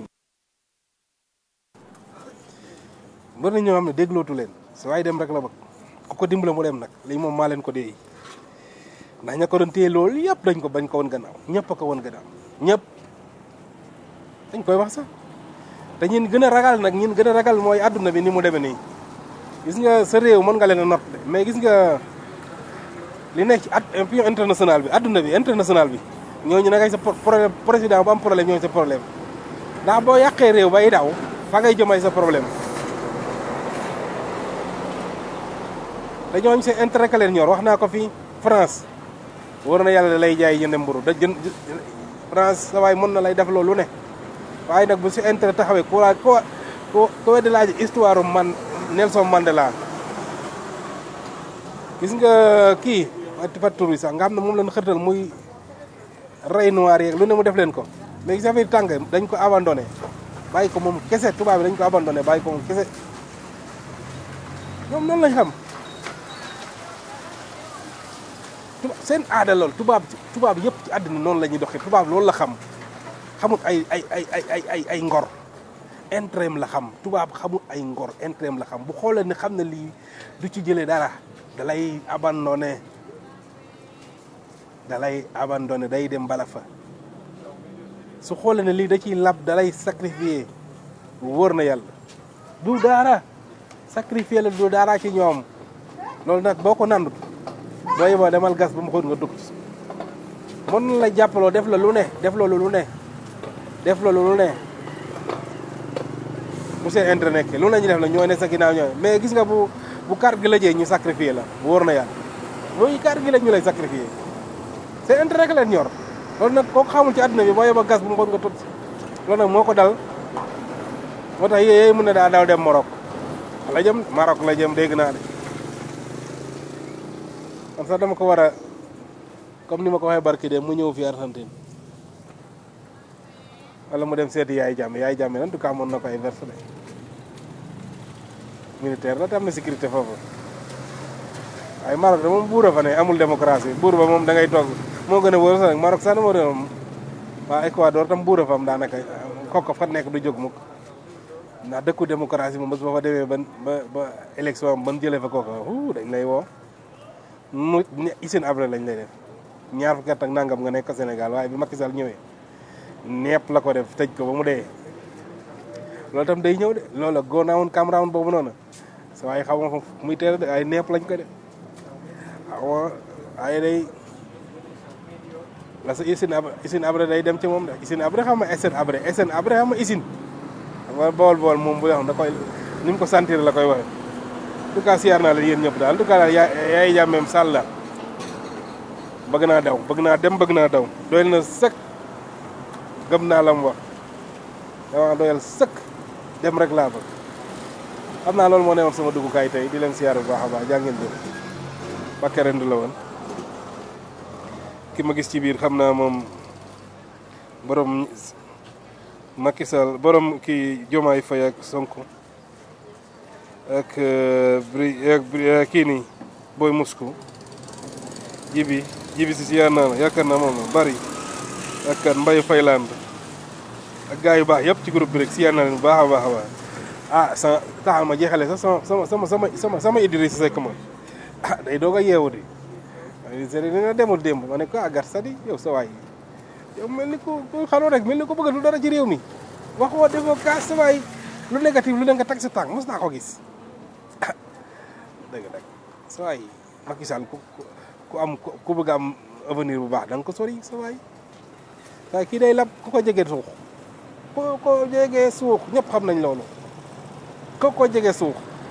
bari na ñoo xam ne déglootu leen su waaye dem rek la bëgg ku ko dimbale mu dem nag lii moom maa leen ko dee ndax ña ko doon téye loolu yëpp dañ ko bañ ko woon gannaaw ñëpp a ko woon gannaaw ñëpp dañ koy wax sax te ñin gën a ragal nag ñin gën a ragal mooy àdduna bi ni mu demee nii gis nga sa réew mën nga leen a not de mais gis nga li nekk ci at pion international bi àdduna bi international bi ñooñu na ngay sa problème président bu am problème ñooñu sa problème ndax boo yàqee réew bay daw fa ngay jëmay sa problème te ñooñu seen intérêt ka leen ñor wax naa ko fii France war na yàlla lay jaay jënd mburu da jën France sa waay mën na lay def loolu ne waaye nag bu si intérêt taxawee ku laaj ko ko ko weddi laaj histoire man Nelson Mandela gis nga kii fattur bi sax nga xam ne moom lañ xërtal muy rey noir yeeg lu ne mu def leen ko mais gis affaire tàng dañ ko abandonné bàyyi ko moom kese tubaab bi dañ ko abandonné bàyyi ko moom kese ñoom noonu lañ xam tubaab seen aada lool tubaab tubaab yëpp ci àddina noonu la ñuy doxee tubaab loolu la xam xamut ay ay ay ay ay ay ay ngor intérêt la xam tubaab xamut ay ngor intérêt la xam bu xoolee ne xam ne lii du ci jëlee dara da lay abandonné da lay abandonné day dem bala fa su xoolee ne lii da ciy lab da lay sacrifier wóor na yàlla du dara sacrifier la du dara ci ñoom loolu nag boo ko nandut boo yeboo demal gas ba mu xóot nga dugg ci mën na la jàppaloo def la lu ne def loolu lu ne def loolu lu ne bu seen intérêt nekk lu ne ñu def la ñooy ne sa ginnaaw ñooy mais gis nga bu bu carte gi la jee ñu sacrifier la wóor na yàlla mooy carte gi la ñu lay sacrifier seen intérêt rek leen ñor loolu nag kooku xamul ci àdduna bi boo yeboo gas bu mu xóot nga tut loolu nag moo ko dal moo tax yéey mun na daa daw dem Maroc la jëm Maroc la jëm dégg naa de man sax dama ko war a comme ni ma ko waxee barki de mu ñëw fi Argentine wala mu dem seeti yaay jàmm yaay jàmm en tout cas mën na ko ay verse de militaire la te am na sécurité foofu waaye Maroc de moom buur a fa ne amul démocratie buur ba moom da ngay toog moo gën a wóor sax nag Maroc sax na moo moom waa Ecuador tam buur a fa am daanaka kooku fa nekk du jóg mukk ndax dëkku démocratie moom bés ba fa demee ban ba ba élection am ban jëlee fa kooku hu dañ lay woo mu Hissène Habré lañ lay def ñaar fukki at ak nangam nga nekk Sénégal waaye bi Macky Sall ñëwee nepp la ko def tëj ko ba mu dee loolu tam day ñëw de loolu go naawoon Cameroun boobu noonu sa waaye xaw ma fa muy teel de ay nepp lañ ko def waaw ay day la sa Hissène Habré Hissène Habré day dem ci moom de Hissène Habré xam nga Hissène Habré Hissène Habré xam nga Hissène wa bool bool moom bu xam da koy ni mu ko sentir la koy waxe en tout cas siyaar naa la yéen ñëpp daal en tout cas daal yaa yaay jàmmeem sàll la bëgg naa daw bëgg naa dem bëgg naa daw doyal na sëkk gëm naa la mu wax dama doyal sëkk dem rek laa bëgg xam naa loolu moo newoon sama duggukaay tey di leen siyaar bu baax a baax jaa ngeen jëf Bakke Rend la woon ki ma gis ci biir xam naa moom borom Macky Sall borom kii Diomaye Faye ak Sonko ak bri ak kii nii booy musku jibi jibi si siyaar naa la yaakaar naa moom bari ak kan Mbaye Fayland ak gars yu baax yëpp ci groupe bi rek siyaar naa leen bu baax a baax a baax ah sa taxal ma jeexale sax sama sama sama sama sama sama Idrissa Seck ma ah day doog a yeewu di Idrissa dina demul démb ma ne ko ah gar sa di yow sa waay yow mel ni ko ko xaloo rek mel ni ko bëgg lu dara ci réew mi waxoo defoo kaas sa waay lu négatif lu ne nga teg sa tànk mos naa ko gis dëgg dëgg sa waay Macky Sall ku ku am ku bëgg am avenir bu baax da nga ko sori sa waay waaye kii day lab ku ko jege suux ku ko jege suux ñëpp xam nañ loolu ku ko jege suux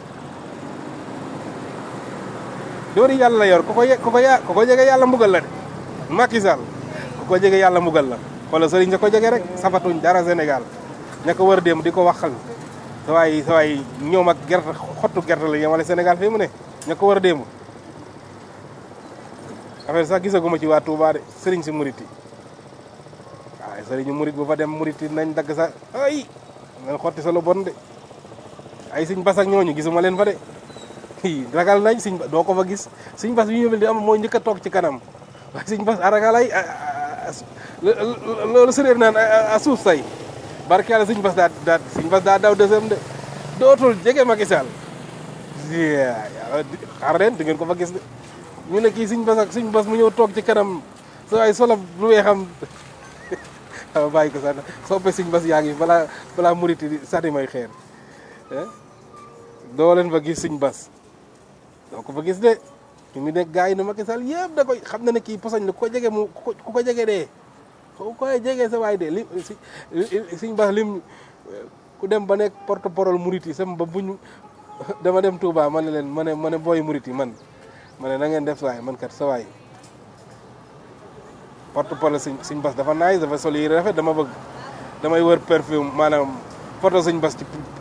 doori yàlla la yor ku ko ye ku ko ya ku ko jege yàlla mbugal la de Macky Sall ku ko jege yàlla mbugal la wala sëriñ sa ko jege rek safatuñ dara Sénégal ña ko war dem di ko waxal sa waay sa waay ñoom ak gerte xottu gerte la yemale Sénégal fii mu ne ña ko war a démb affaire sax gisaguma ci waa Touba de sëriñ si murit yi waaye sëriñu murit bu fa dem murit yi nañ dagg sa ay nga xotti sa lu bon de ay siñ bas ak ñooñu gisuma leen fa de i ragal nañ siñ ba doo ko fa gis siñ bas bi ñu di am moo njëkk a toog ci kanam waaye siñ bas a ragal ay loolu séréer naan a suuf say barke yàlla siñ bas daa daa siñ bas daa daw deuxième de dootul jege Macky Sall yàlla xaar leen di ngeen ko fa gis de ñu ne kii siñ bas ak siñ bas mu ñëw toog ci kanam sa waay solo lu weexam waaw bàyyi ko sax soppe siñ bas yaa ngi balaa balaa muriti di sànni may xeer doo leen fa gis siñ bas doo ko fa gis de ñu mu nekk gars yi ne Macky Sall yëpp da koy xam na ne kii posañ la ku ko jege mu ku ko jege dee ku koy jege sa waay de li si siñ bas lim ku dem ba nekk porte parole murit yi sama ba buñ dama dem Touba ma ne leen ma ne ma ne booy murit yi man ma ne na ngeen def sawaay man kat sa waay porte parole siñ siñ bas dafa naay dafa sol yi rafet dama bëgg damay wër perfume maanaam photo siñ bas ci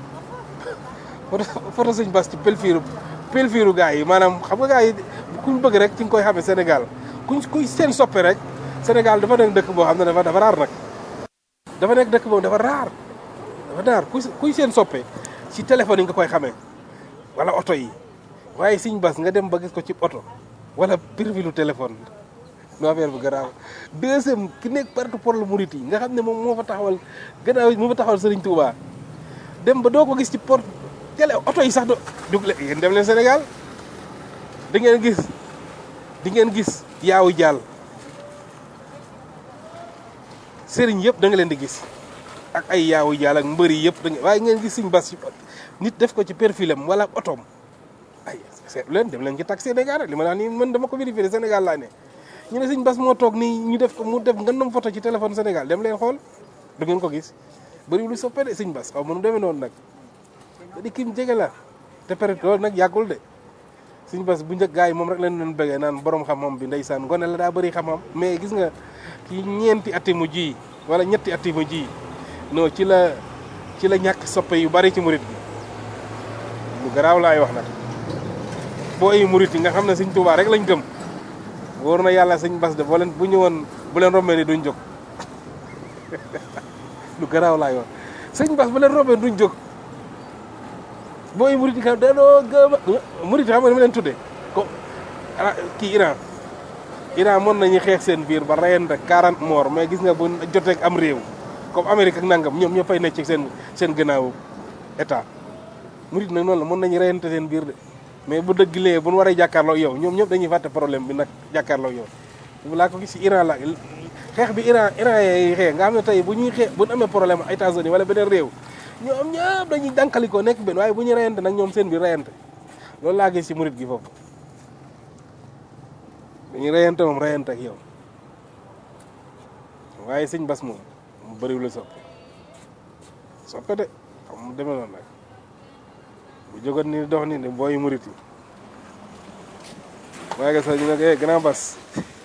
photo siñ bas ci pelfiiru pelfiiru gars yi maanaam xam nga gars yi kuñ bëgg rek ci nga koy xamee Sénégal kuñ kuy seen soppe rek Sénégal dafa nekk dëkk boo xam ne dafa dafa raar nag dafa nekk dëkk boobu dafa raar dafa raar kuy kuy seen soppe ci téléphone yi nga koy xamee wala oto yi waaye siñ bas nga dem ba gis ko ci oto wala perfilu téléphone no affaire bu garaaw deuxième ki nekk porte parole murit yi nga xam ne moom moo fa taxawal gannaaw moo fa taxawal Serigne Touba dem ba doo ko gis ci porte télé oto yi sax do dug leen yéen dem leen Sénégal di ngeen gis di ngeen gis yaawu jàll sëriñ yëpp da nga leen di gis ak ay yaawu jàll ak mbëri yëpp da nga waaye ngeen gis siñ bas nit def ko ci perfilam wala otoom ay seetlu leen dem leen ci tax Sénégal rek li ma naan nii man dama ko vérifié Sénégal laa ne ñu ne siñ bas moo toog nii ñu def ko mu def ngandam photo ci téléphone Sénégal dem leen xool du ngeen ko gis bëri lu soppe de siñ bas xaw ma nu demee noonu nag da di kim jege la te peut loolu nag yàggul de siñ bas bu njëkk gars yi moom rek lañ doon bëggee naan borom xam-xam bi ndeysaan ngone la daa bëri xam-xam mais gis nga ci ñeenti ati mu ji wala ñetti ati mu ji non ci la ci la ñàkk soppe yu bari ci murit bi lu garaaw laay wax nag boo ay murit yi nga xam ne siñ Tuubaa rek lañ gëm wóor na yàlla sëñ bas de boo leen bu ñëwoon bu leen rombee ni duñ jóg lu garaaw laay wax sëñ bas bu leen rombee duñ jóg booy murit yi xam danoo gëm murit yi xam nga ni ma leen tuddee ko kii Iran Iran mën nañu xeex seen biir ba reyante 40 morts mais gis nga bu joteeg am réew comme Amérique ak nangam ñoom ñoo fay nekk ci seen seen gannaaw état murit nag noonu la mën nañu reyante seen biir de mais bu dëgg lee bu nu waree jàkkaarloo yow ñoom ñëpp dañuy fàtte problème bi nag jàkkaarloo yow bu laa ko gis ci Iran la xeex bi Iran Iran yi xeex nga xam ne tey bu ñuy xeex bu ñu amee problème ak États-Unis wala beneen réew ñoom ñëpp dañuy dànkalikoo nekk benn waaye bu ñu reyante nag ñoom seen biir reyante loolu laa gis ci murit gi foofu dañuy reyante moom reyante ak yow waaye sëñ bas moom mu bëriwul la soppe soppe de xam mu demee noonu nag bu jógoon ni dox ni ne booy murit yi waaye nga sax ñu ne ko grand bas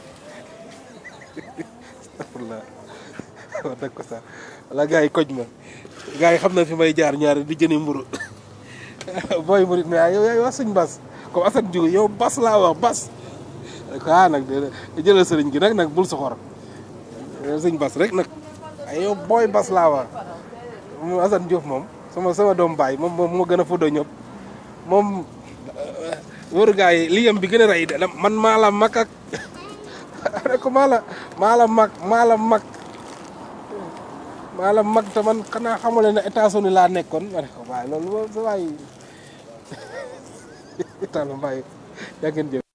astafurlah wax dëgg ko sax wala gars yi koj ma gars yi xam na fi may jaar ñaari di jëni mburu booy murit mais yow yaay wax suñ bas comme Assane Diouf yow bas laa wax bas ko ah nag de jëlal sëriñ gi nag nag bul soxor suñ bas rek nag ay yow booy bas laa wax moom Assane Diouf moom sama sama doom baay moom moom moo gën a fuddoo ñëpp moom wóoru gars yi liyam bi gën a rey de man maa la mag ak rek maa la maa la mag maa la mag maa la mag te man xanaa xamule ne États-Unis laa nekkoon ma ne ko waaye loolu moom sa waay taala mbaay yaa ngeen jëf